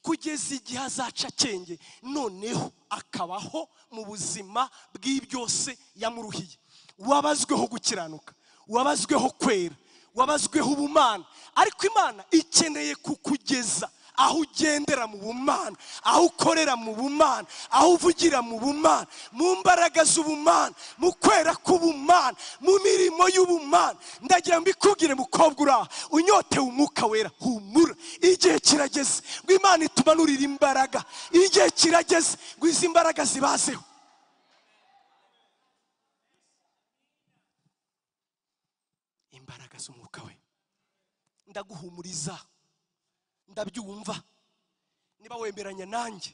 kugeza igihe azaca akenge noneho akabaho mu buzima bw'ibyose yamuruhiye wabazweho gukiranuka wabazweho kwera wabazweho ubumana ariko imana ikeneye kukugeza aho ugendera mu bumana aho ukorera mu bumana aho uvugira mu bumana mu mbaraga z'ubumana mu kwera k'ubumana mu mirimo y'ubumana ndagira ngo mbikubwire mukobwa uri aha unyotewe umwuka wera humura igihe kirageze ngo imana itumanurire imbaraga igihe kirageze ngo izi mbaraga zibazeho imbaraga z'umwuka we ndaguhumuriza ndabyumva niba wemeranya nanjye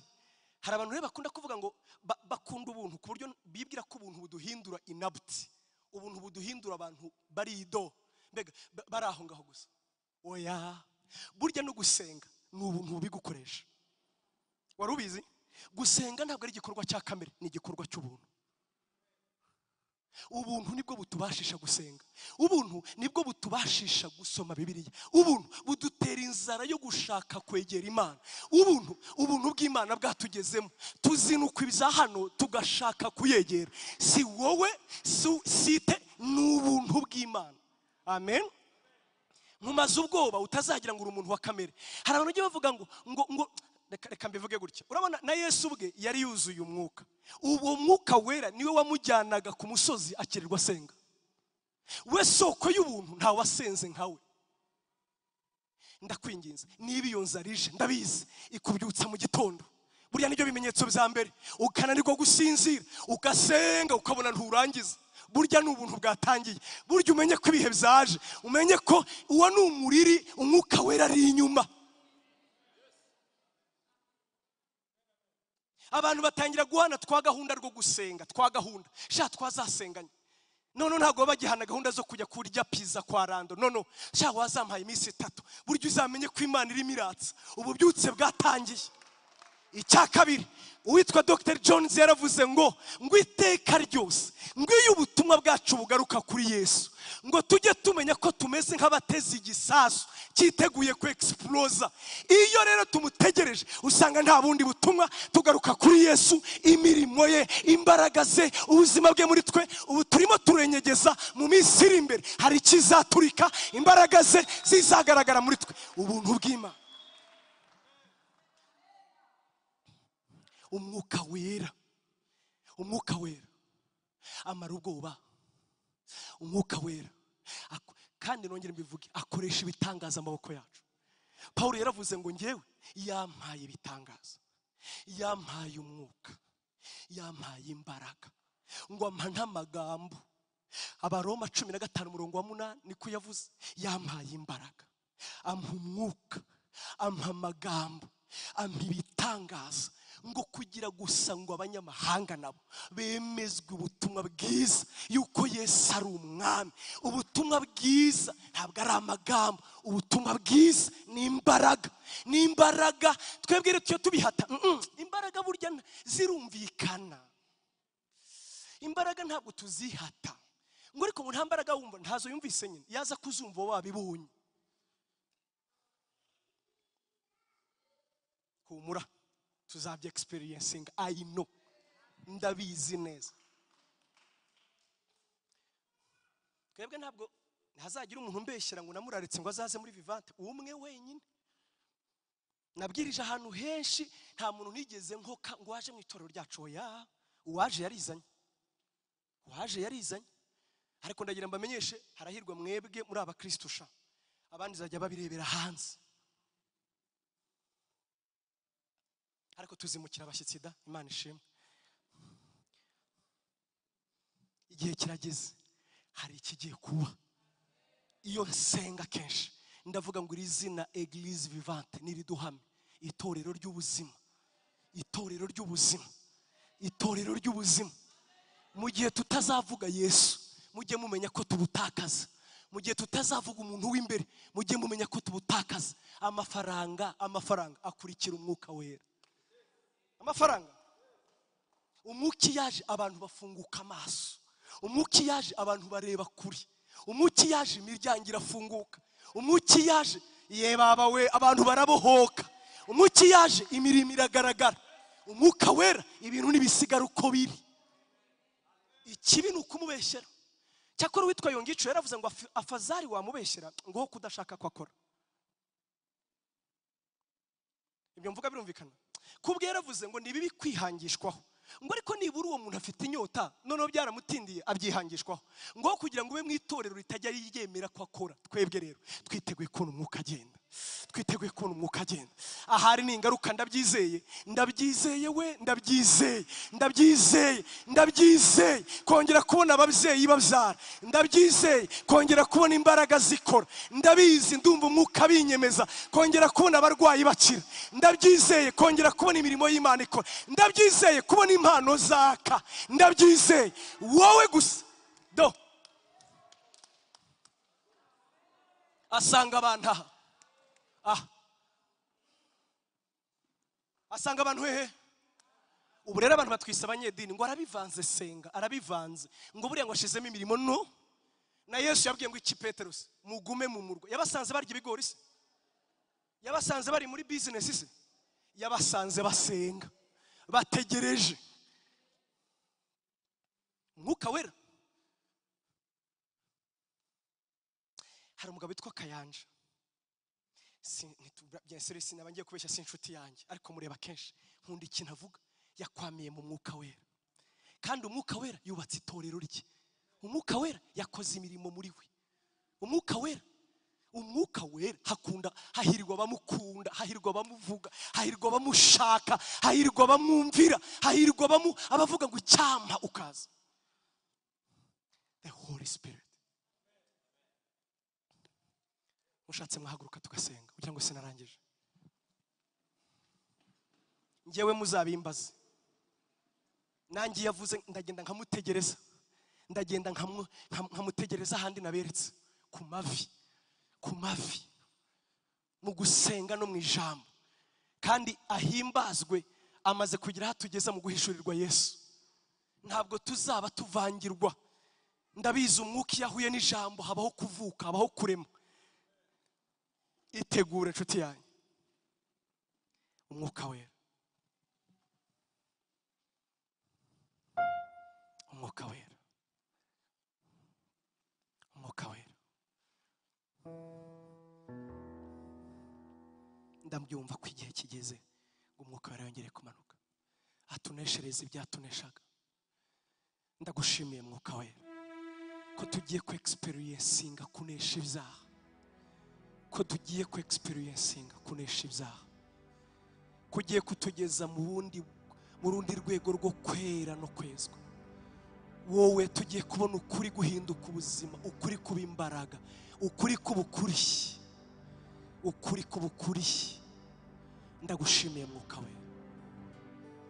hari abantu rero bakunda kuvuga ngo ba- bakunda ubuntu ku buryo bibwira ko ubuntu buduhindura inabuti ubuntu buduhindura abantu barido mbega ba- bari aho ngaho gusa oya burya no gusenga ni ubuntu bubigukoresha wari ubizi gusenga ntabwo ari igikorwa cya kamere ni igikorwa cy'ubuntu ubuntu nibwo butubashisha gusenga ubuntu nibwo butubashisha gusoma bibiliya ubuntu budutera inzara yo gushaka kwegera imana ubuntu ubuntu bw'imana bwatugezemo tuzinukwa ibya hano tugashaka kuyegera si wowe si- site ni ubuntu bw'imana amen ntumaze ubwoba utazagira ngo uri umuntu wa kamere hari abantu bajya bavuga ngo ngo ngo reka reka mbivuge gutya urabona na yesu ubwe yari yuzuye umwuka uwo mwuka wera niwe wamujyanaga ku musozi akirirwa asenga we soko y'ubuntu ntawasenze nkawe ndakwinginze niba iyo nzara ije ndabizi ikubyutsa mu gitondo buriya nibyo bimenyetso bya mbere ukananirwa gusinzira ugasenga ukabona nturangiza burya ni ubuntu bwatangiye burya umenye ko ibihe byaje umenye ko uwo ni umuriri umwuka wera ari inyuma abantu batangira guhana twa gahunda rwo gusenga twa gahunda sha twazasenganye none ntabwo baba bagihana gahunda zo kujya kurya pizza kwa rando nono sha wazampaye iminsi itatu burya uzamenye ko imana irimo iratsa ububyutse bwatangiye icya kabiri uwitwa dr jones yaravuze ngo ngo iteka ryose ngo iyo ubutumwa bwacu bugaruka kuri yesu ngo tujye tumenya ko tumeze nk'abateze igisasu cyiteguye ku egisipuroza iyo rero tumutegereje usanga nta bundi butumwa tugaruka kuri yesu imirimo ye imbaraga ze ubuzima bwe muri twe ubu turimo turenyegeza mu minsi iri imbere hari ikizaturika imbaraga ze zizagaragara muri twe ubuntu bw'imana umwuka wera umwuka wera amara ubwoba umwuka wera Ako- kandi nongere mbivuge akoresha ibitangaza amaboko yacu paul yaravuze ngo ngewe yampaye ibitangaza yampaye umwuka yampaye imbaraga ngo ampa n'amagambo abaroma cumi na gatanu umurongo wa munani niko yavuze yampaye imbaraga ampa umwuka ampa amagambo ampa ibitangaza ngo kugira gusa ngo abanyamahanga nabo bemezwe ubutumwa bwiza yuko yesu ari umwami ubutumwa bwiza ntabwo ari amagambo ubutumwa bwiza ni imbaraga ni imbaraga twebwe rero tujya tubihata Mm-mm. imbaraga burya nta- zirumvikana imbaraga ntabwo tuzihata ngo ariko ngo nta mbaraga wumva ntazo yumvise nyine yaza kuzumva wowe wabibonye humura tuzabya egisipiriyensinga ayi no ndabizi neza twebwe ntabwo ntazagira umuntu umbeshyira ngo namuraritse ngo azaze muri vivante umwe wenyine nabwirije ahantu henshi nta muntu nigeze nkoka ngo waje mu itorero ryacu oya uwaje yarizanye uwaje yarizanye ariko ndagira mbamenyeshe harahirwa mwebwe muri abakristo sha abandi zajya babirebera hanze ariko tuzimukira abashyitsi da imana ishimwe igihe kirageze hari ikigiye kuba iyo nsenga kenshi ndavuga ngo iri zina eglise vivante niriduhame itorero ry'ubuzima itorero ry'ubuzima itorero ry'ubuzima mu gihe tutazavuga yesu mujye mumenya ko tubutakaza mu gihe tutazavuga umuntu w'imbere mujye mumenya ko tubutakaza amafaranga amafaranga akurikira umwuka wera amafaranga umwuka iyo yaje abantu bafunguka amaso umwuka iyo yaje abantu bareba kure umwuka iyo yaje imiryango irafunguka umwuka iyo yaje ye baba we abantu barabohoka umwuka iyo yaje imirimo iragaragara umwuka wera ibintu ntibisigara uko biri ikibi ni ukumubeshyera cyakora uwitwa yongicu yaravuze ngo "Afi- afazari wamubeshyera ngo kudashaka ko akora ibyo mvuga birumvikana kubwe yaravuze ngo ni bibi kwihangishwaho ngo ariko nibura uwo muntu afite inyota noneho byaramutindiye abyihangishwaho ngo kugira ngo ube mu itorero ritajya ryemera ko akora twebwe rero twiteguye kubona umwuka agenda twiteguye kubona umwuka agenda ahari ni ingaruka ndabyizeye ndabyizeye we ndabyizeye ndabyizeye ndabyizeye kongera kubona ababyeyi babyara ndabyizeye kongera kubona imbaraga zikora ndabizi ndumva umwuka binyemeza kongera kubona abarwayi bakira ndabyizeye kongera kubona imirimo y'imana ikora ndabyizeye kubona impano zaka ndabyizeye wowe gusa do asanga abantu aha aha asanga abantu hehe ubu rero abantu batwise abanyedini ngo arabivanze senga arabivanze ngo buriya ngo ashizemo imirimo no na yesu yabwiye ngo iki peterusi mugume mu murwa yabasanze barya ibigori se yabasanze bari muri bizinesi se yabasanze basenga bategereje mwuka wera hari umugabo witwa kayanja Si- ntitu- bien sûr sinaba ngiye kubeshya si inshuti yanjye ariko mureba kenshi nkunda ikintu avuga yakwamiye mu mwuka wera kandi umwuka wera yubatse itorero rye umwuka wera yakoze imirimo muri we umwuka wera umwuka wera hakunda hahirwa abamukunda hahirwa abamuvuga hahirwa abamushaka hahirwa abamwumvira hahirwa abamu- abavuga ngo icyampa ukaza the holy spirit mushatse mwahaguruka tugasenga kugira ngo sinarangije njyewe muzabimbaze nanjye iyo avuze ndagenda nkamutegereza ndagenda nkamu- nkamu- nkamutegereza ahandi naberetse ku mavi ku mavi mu gusenga no mu ijambo kandi ahimbazwe amaze kugira aho atugeza mu guhishurirwa yesu ntabwo tuzaba tuvangirwa ndabizi umwuka iyo ahuye n'ijambo habaho kuvuka habaho kurema itegure inshuti yanyu umwuka wera umwuka wera umwuka wera ndabyumva ko igihe kigeze ngo umwuka wera yongere kumanuka atuneshereze ibyatuneshaga ndagushimiye mwuka wera ko tugiye ku egisiperiyensinga kunesha ibyaha ko tugiye ku egisiperiyensinga kunesha ibyaha kugiye kutugeza mu bundi mu rundi rwego rwo kwera no kwezwa wowe tugiye kubona ukuri guhinduka ubuzima ukuri kuba imbaraga ukuri kuba ukuri ukuri kuba ukuri ndagushimiye mwuka we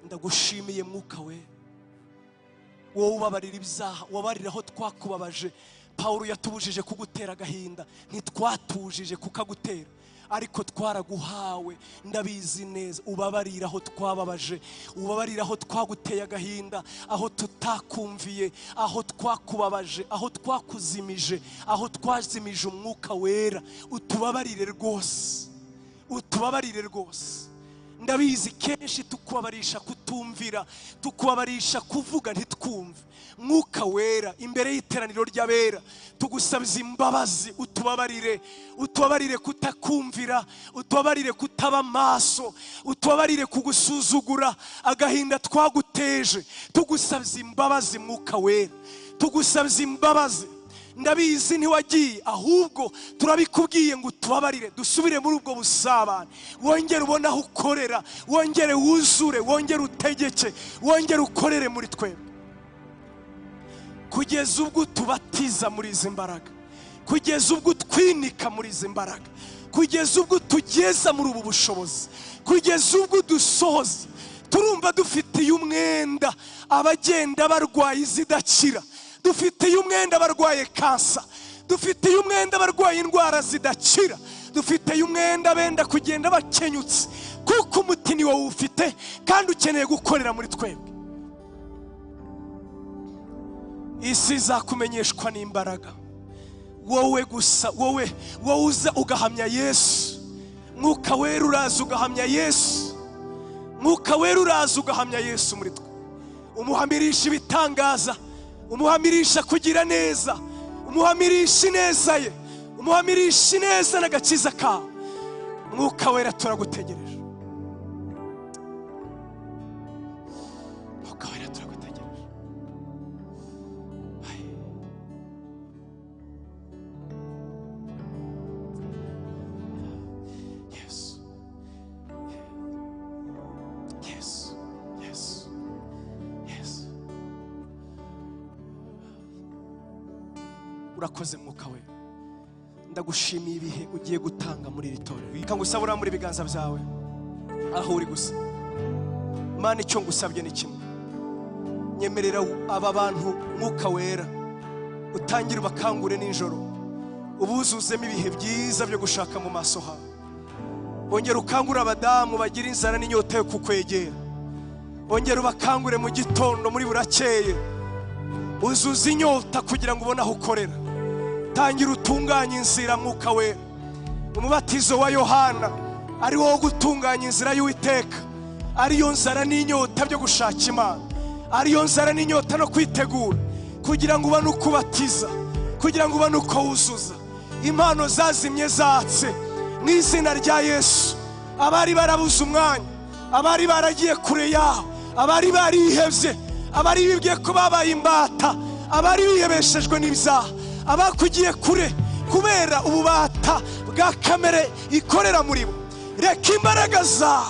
ndagushimiye mwuka we wowe ubabarira ibyaha ubabarira aho twakubabaje pawulo yatubujije kugutera agahinda ntitwatujije kukagutera ariko twaraguhawe ndabizi neza ubabarira aho twababaje ubabarira aho twaguteye agahinda aho tutakumviye aho twakubabaje aho twakuzimije aho twazimije umwuka wera utubabarire rwose utubabarire rwose ndabizi kenshi tukubabarisha kutumvira tukubabarisha kuvuga ntitwumve mwuka wera imbere y'iteraniro ry'abera tugusabiza imbabazi utubabarire utubabarire kutakumvira utubabarire kutaba amaso utubabarire kugusuzugura agahinda twaguteje tugusabiza imbabazi mwuka wera tugusabiza imbabazi ndabizi ntiwagiye ahubwo turabikubwiye ngo utubabarire dusubire muri ubwo busabane wongere ubone aho ukorera wongere wuzure wongere utegeke wongere ukorere muri twebwe kugeza ubwo tubatiza muri izi mbaraga kugeza ubwo twinika muri izi mbaraga kugeza ubwo tugeza muri ubu bushobozi kugeza ubwo dusohoza turumva dufitiye umwenda abagenda barwaye zidakira dufitiye umwenda barwaye kansa dufitiye umwenda barwaye indwara zidakira dufiteye umwenda benda kugenda bakenyutse kuko umuti ni wowe ufite kandi ukeneye gukorera muri twebwe isi izakumenyeshwa n'imbaraga wowe gusa wowe wowe uza ugahamya yesu mwuka wera uraza ugahamya yesu mwuka wera uraza ugahamya yesu muri twe umuhamirisha ibitangaza umuhamirisha kugira neza umuhamirisha ineza ye umuhamirisha ineza n'agakiza kawe mwuka wera turagutegereje mwuka wera turagutegereje Ayi. Yesu. Yesu. Yesu. Yesu. urakoze mwuka wera ndagushimiye ibihe ugiye gutanga muri iri torero reka ngusaba urambure ibiganza byawe aho uri gusa mana icyo ngusabye ni kimwe nyemerera aba bantu mwuka wera utangire ubakangure nijoro ubuzuzemo ibihe byiza byo gushaka mu maso hawe bongera ukangure abadamu bagira inzara n'inyota yo kukwegera bongera ubakangure mu gitondo muri burakeye uzuza inyota kugira ngo ubone aho ukorera tangira utunganye inzira mwuka we umubatizo wa yohana ari wo gutunganya inzira y'uwiteka ariyo nzara n'inyota byo gushaka imana ariyo nzara n'inyota no kwitegura kugira ngo ubone uko ubatiza kugira ngo ubone uko wuzuza impano zazimye zatse mu izina rya yesu abari barabuze umwanya abari baragiye kure yaho abari barihebye abari bibwiye ko babaye imbata abari bihebeshejwe n'ibyaha abakugiye kure kubera ububata bwa kamere ikorera muri bo reka imbaraga zawe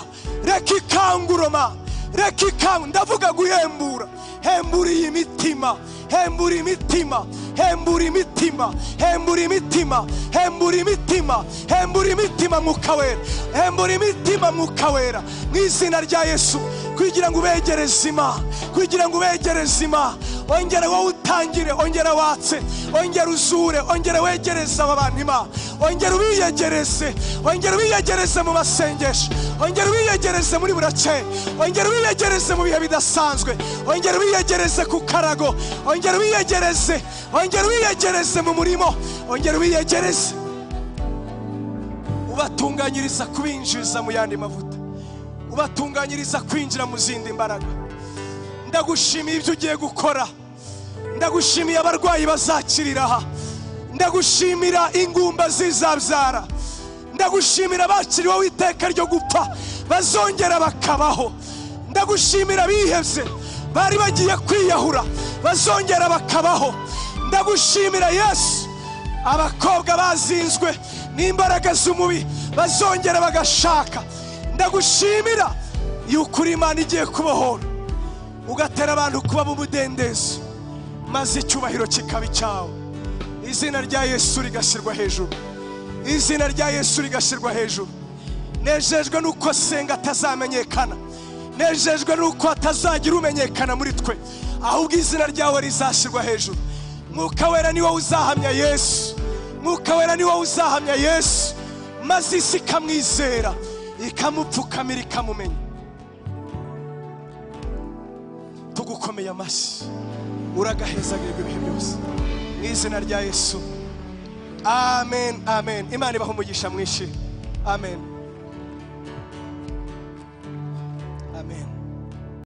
reka ikanguroma reka ikangura ndavuga guhembura hembura iyi mitima hembura imitima hembura imitima hembura imitima hembura imitima hembura imitima mwuka wera hembura imitima mwuka wera mu izina rya yesu kugira ngo ubegereze imana kugira ngo ubegereze imana ongera wowe utangire ongera watse ongera uzure ongera wegereze aba bantu imana ongera ubiyegereze ongera ubiyegereze mu masengesho ongera ubiyegereze muri burakeye ongera ubiyegereze mu bihe bidasanzwe ongera ubiyegereze ku karago ongera ubiyegereze ongera ubiyegereze mu murimo ongera ubiyegereze ubatunganyiriza kubinjiriza mu yandi mavuta ubatunganyiriza kwinjira mu zindi mbaraga ndagushimiye ibyo ugiye gukora ndagushimiye abarwayi bazakirira aha ndagushimira ingumba zizabyara ndagushimira abakiriweho iteka ryo gupfa bazongera bakabaho ndagushimira abihebye bari bagiye kwiyahura bazongera bakabaho ndagushimira yesu abakobwa bazinzwe n'imbaraga z'umubi bazongera bagashaka ndagushimira yuko uri imana igiye kubohora ugatera abantu kuba mu mudendezo maze icyubahiro kikaba icyawe izina rya yesu rigashyirwa hejuru izina rya yesu rigashyirwa hejuru nejejwe n'uko senga atazamenyekana nejejwe n'uko hatazagira umenyekana muri twe ahubwo izina ryawe rizashyirwa hejuru mwuka wera ni wowe uzahamya yesu mwuka wera ni wowe uzahamya yesu maze isi ikamwizera ikamupfukamira ikamumenya tugukomeye amashyi uragahezagirirwa ibihe byose mu izina rya yesu amen amen imana ibaha umugisha mwinshi amen